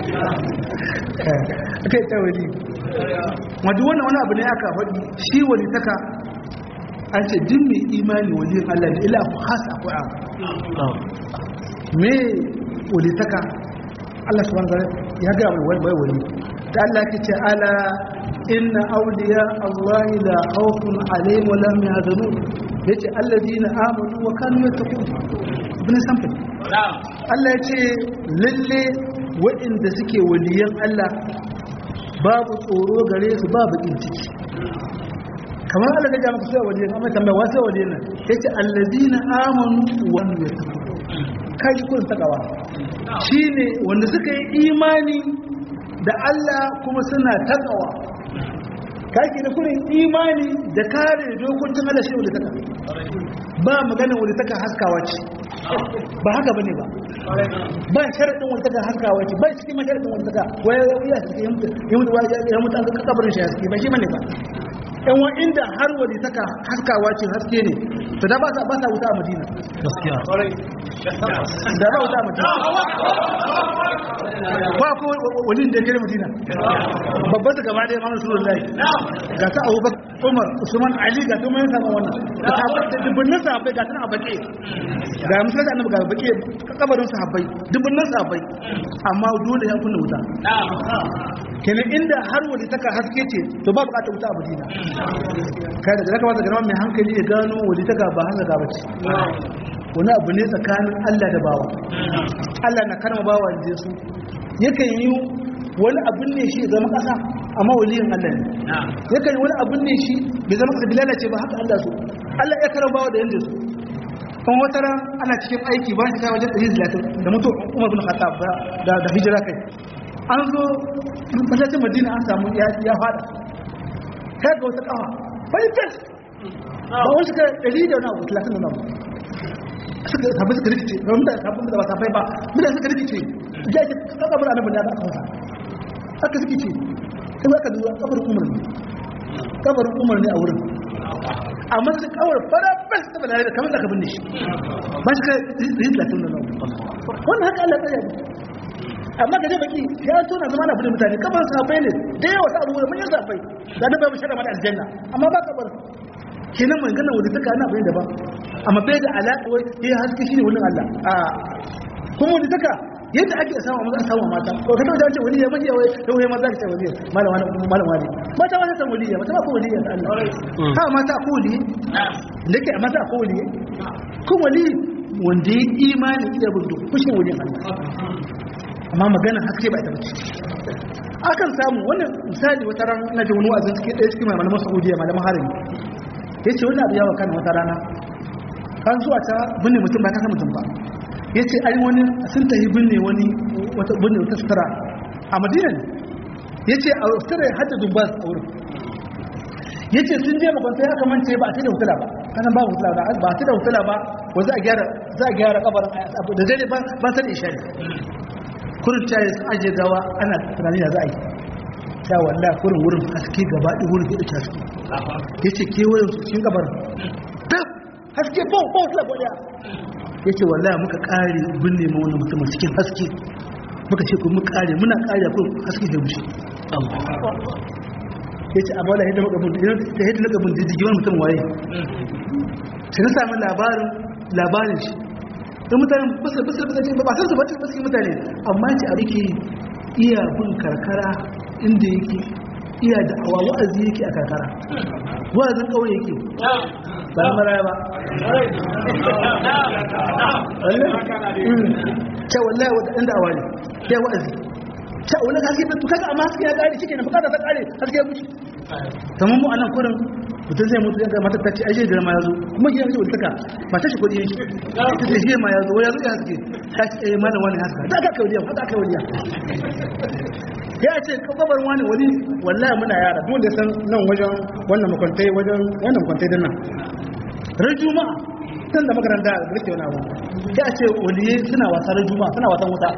[SPEAKER 2] kai ta wali wadda wannan wani abu ne aka faɗi shi wali saka an ce din mai imani waliyin Allah ne ila hasa akwai abu me wali saka Allah subhanahu wa ta'ala ya ga mai wai wali ta Allah ke ce ala inna awliya Allah la khawfun alaihim wa lahum yahzanun yace alladina amanu wa kanu yattaqun ibn samfin Allah yace lalle waɗanda suke waliyan Allah babu tsoro gare su babu bakin ciki kamar Allah ga jama'a sai waliyan amma tambaya wasu waliyan nan yace alladina amanu wa kanu yattaqun kai kun takawa shine wanda suka yi imani da Allah kuma suna takawa kake da kurin imani da kare dokokin Allah shi wanda taka ba magana wanda taka haskawa ce ba haka bane ba ba sharadin wanda taka haskawa ce ba cikin sharadin wanda taka waya ya suke yi mutu ya mutu an ka kabarin shi haske ba shi bane ba yan wa inda har wani taka haskawa ce haske ne to da ba sa ba sa wuta a Madina gaskiya da ba wuta a Madina ba ko wani da kare Madina babban da gaba da Imam Rasulullahi ga ta Abu Bakar Umar Usman Ali ga kuma yin sama wannan da sahabbai da dubunnan sahabbai ga tana bake ga musulun da annabi ga bake kabarin sahabbai dubunnan sahabbai amma dole ya kunna wuta kenan inda har wani taka haske ce to ba bukatar wuta a Madina kai da zaka wata garawa mai hankali ya gano wani taka ba hanga ga bace wani abu ne tsakanin Allah da bawa Allah na karma bawa da su yakan yi wani abin ne shi zama kasa amma waliyin Allah ne yakan yi wani abin ne shi bai zama kasa bilala ce ba haka Allah so Allah ya karama bawa da yanda su kan wata ran ana cikin aiki ba shi kai wajen 130 da mutu Umar bin Khattab da da hijira kai an zo masallacin Madina an samu ya fada kai ga wata kafa bai fes ba wani suka 100 da wani abu 30 da wani suka sabu suka rikice ga mutane sabon da ba safai ba mutane suka rikice ya ce kaka bar annabi da aka kasa aka rikice sai aka duba kabarin umar ne kabarin umar ne a wurin amma su kawar fara bas ta balare da kamar da ka binne shi ba shi ka yi latin da nan wannan haka Allah ya yi amma ga dai baki ya tona zama na bude mutane kabar safai ne da yawa sa abubuwa mun yi safai da na bai mu shara mata aljanna amma ba kabar kenan mai ganin wadda taka ana bayan daban amma bai da alaƙa wai ya haske shi ne wurin Allah a kuma wadda taka yadda ake samu maza samu mata ko ka tabbata ce waliya majiya wai to wai maza ka ce waliya malam wani malam wani mata wata san waliya mata ba ko waliya ta Allah ha mata ko waliya da ke mata ko waliya ko wali wanda ya imani iya bin duk kushin waliyan Allah amma magana haske ba ta bace akan samu wannan misali wata ran ina ji wani wa'azin suke ɗaya cikin malaman Saudiya malaman harami ya ce wani abu yawa kan wata rana kan zuwa ta binne mutum ba ta kan mutum ba ya ce ai wani sun tafi binne wani wata binne wata sutura a madina ne ya ce a sutura ya hada dubbas a wurin ya ce sun je makwanta ya kamance ba a ta da hutula ba kanan ba hutula ba ba ta da hutula ba wa za a gyara za a gyara kabarin da dare ba ba san isha ne kurin caye sun ajiye gawa ana tunani da za a yi ta wallah kurin wurin haske gaba ɗi wurin da haske ya ce kewayen su cikin gabar ta haske bau bau fula gwada ya ce wallah muka ƙare binne ma wani mutum cikin haske muka ce kuma ƙare muna ƙare a kurin haske da mushe ya ce amma lahidda maka bin diddigi wani mutum waye sai na sami labarin labarin shi da mutane basir basir basir ba san su ba cikin mutane amma ce a rike iya bin karkara inda yake iya da awa wa'azi yake a karkara wa'azin kawai yake ba na maraya ba ta wallahi wadda inda awa ne ya wa'azi sha wani haske to kaga amma haske ya kare shike na bukata ta kare haske ya mutu kamar mu anan kurin mutum zai mutu yanka matar ta ce ai da ma yazo kuma gidan shi wultaka ba ta shi kudi yake ta ce shi ma yazo ya zo ya haske ta ce eh malam wani haska da aka kai waliya da aka kai waliya ya ce kababar wani wani wallahi muna yara duk da san nan wajen wannan makwantai wajen wannan makwantai din nan ran juma'a tun da makaranta da rike wani abu ya ce waliye suna wasa ran juma'a suna wasan wuta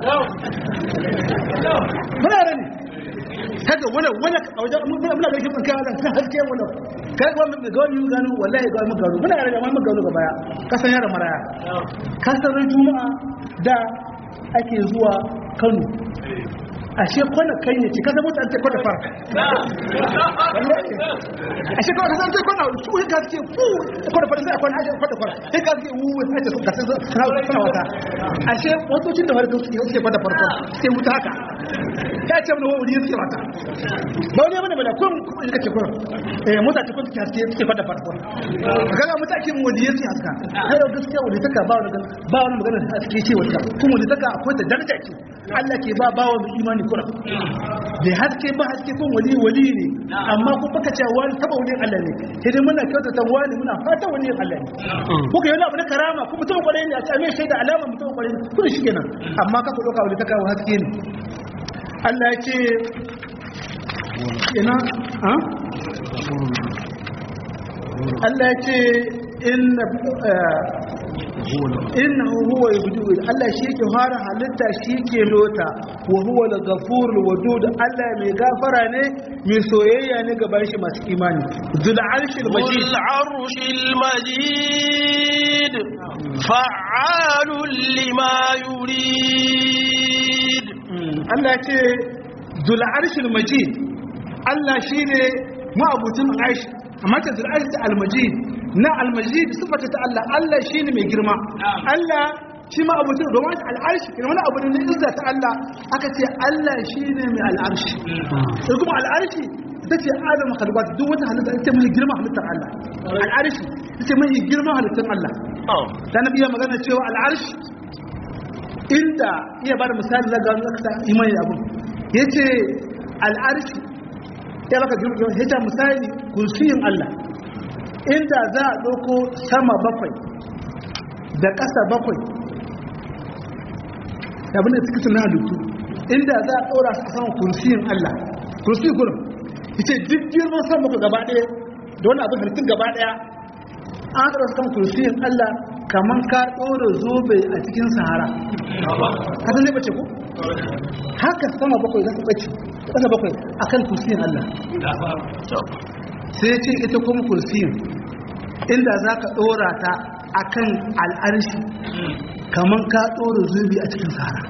[SPEAKER 2] muna yara ne kaga wala wala a wajen muna muna gaishe kan kawo kan haske wala kai ga mun ga mun gano wallahi ga mun gano muna yara amma mun gano ga baya kasan yara maraya kasan ran juma'a da ake zuwa Kano ashe kwana kai ne ci kasa mutane kwana fara ashe kwana kasa sai kwana su ka ce fu kwana fara sai kwana ashe kwana fara sai ka ce wu sai ce ka sai sana wata ashe motocin da farko suke suke kwana farko sai wuta haka ka ce mun wuri suke wata ba wani bane bane kun kuma ka ce kun eh mota ce kun suke haske suke kwana farko kaga mutane mun wuri suke haska kai da gaskiya wuri taka ba wani ba wani magana haske ce wata kuma wuri taka akwai ta daraja ce Allah ke ba bawa mai imani kura da haske ba haske kun wali wali ne amma kun baka cewa wani taba wani Allah ne sai dai muna kyautata wani muna fata wani Allah ne kuka yi wani abu na karama kuma mutum kwarai ne a ce mai shaida alama mutum kwarai ne kuma shi kenan amma ka ku ɗauka wani ta kawo haske ne Allah ya ce ina ha Allah ya ce inna innahu huwa yubdi Allah shi yake fara halitta shi yake lota wa huwa al-ghafur wadud Allah mai gafara ne mai soyayya ne ga bayan shi masu imani zul arshil majid
[SPEAKER 1] zul arshil majid fa'alun lima yurid
[SPEAKER 2] Allah ce zul arshil majid Allah shine ma'abutin arsh amma ta zul arshil al-majid na almajid sifata ta Allah Allah shine mai girma Allah shi ma abu domin al'arshi ne wani abu ne na izza ta Allah aka ce Allah shine mai al'arshi sai kuma al'arshi ita ce adamu khalqat duk wata halitta ita mai girma halittar Allah al'arshi ita mai girma halittar Allah dan nabi ya magana cewa al'arshi inda iya bada misali na ga aka imani abu yace al'arshi ya baka girma yace misali kursiyin Allah inda za a ɗauko sama bakwai da ƙasa bakwai abin da suka suna halittu inda za a ɗora su a saman kursiyin Allah kursiyin kurin ce duk girman sama bakwai gaba ɗaya da wani abin halittun gaba ɗaya an ɗora su saman kursiyin Allah kamar ka ɗora zobe a cikin sahara ka san zai bace ko haka sama bakwai za su bace ƙasa bakwai akan kursiyin Allah sai ce ita kuma kursiyin inda za ka ɗora ta a kan al'arshi kamar ka ɗora zubi a cikin sahara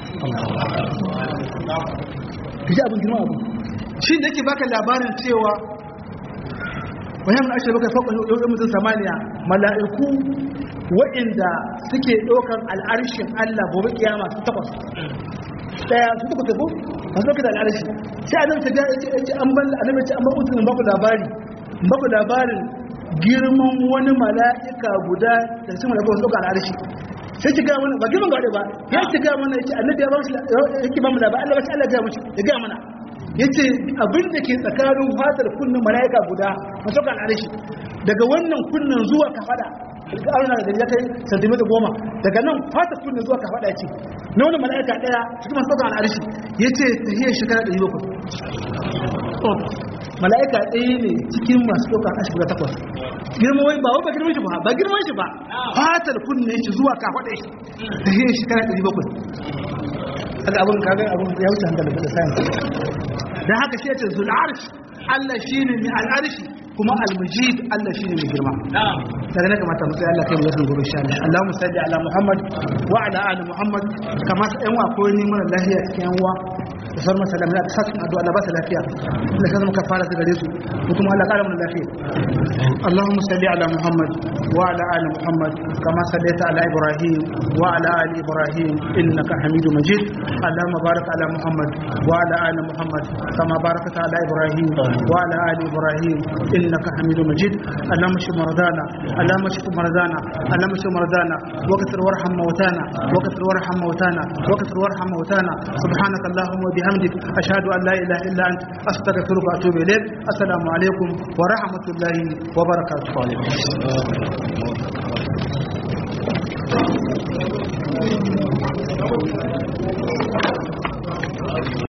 [SPEAKER 2] ka ji abin girma abu shi da ke baka labarin cewa wani mun ashe baka faɓa yau mutum samaniya mala'iku waɗanda suke ɗaukar al'arshin allah gobe kiyama su takwas daya su takwas ko masu ɗaukar da al'arshi sai a nan ta ga ce an ban annabi ce an ban utunin baku labari baku labarin girman wani mala'ika guda da sun rabu wasu ɗaukar al'arshi sai ki gaya mana ba girman gaɗe ba ya ki gaya mana ya ce annabi ya ba shi yake ba mu labari Allah ba shi Allah gaya mace ya gaya mana ya ce abin da ke tsakanin fatar kunnen mala'ika guda masu ɗaukar al'arshi daga wannan kunnen zuwa kafada ga auna da ya kai santimita goma daga nan fatar kunnen zuwa kafada ce na wani mala'ika ɗaya cikin masu ɗaukar al'arshi ya ce ta hiyar shekara ɗari bakwai mala'ika ɗaya ne cikin masu ɗaukar ashirin da takwas girman wani ba ba girman shi ba ba girman shi ba fatar kunne shi zuwa kafaɗa shi da yin shekara ɗari bakwai haka abin kagar abin ya wuce hankali da sayan don haka shi ya ce zul'arshi Allah shi ne mai al'arshi kuma al-mujid Allah shi ne mai girma daga na kamata mu sai Allah kai mu yasan gobe insha Allah Allahumma salli ala Muhammad wa ala ali Muhammad kama sa yan wa ko ni mara lafiya cikin yan uwa da sauran salam da sa addu'a Allah ba ta lafiya Allah sai muka fara da gare su kuma Allah kara mu lafiya Allahumma salli ala Muhammad wa ala ali Muhammad kama sallaita ala Ibrahim wa ala ali Ibrahim innaka Hamidum Majid Allahumma barik ala Muhammad wa ala ali Muhammad kama barakta ala Ibrahim wa ala ali Ibrahim innaka Hamidum Majid Allahumma shfi maradana اللهم اشف مرضانا اللهم اشف مرضانا وكثر وارحم موتانا وكثر وارحم موتانا وكثر وارحم موتانا سبحانك اللهم وبحمدك bihamdik ashhadu an la ilaha illa anta astaghfiruka wa atubu ilayk assalamu alaikum wa rahmatullahi wa barakatuh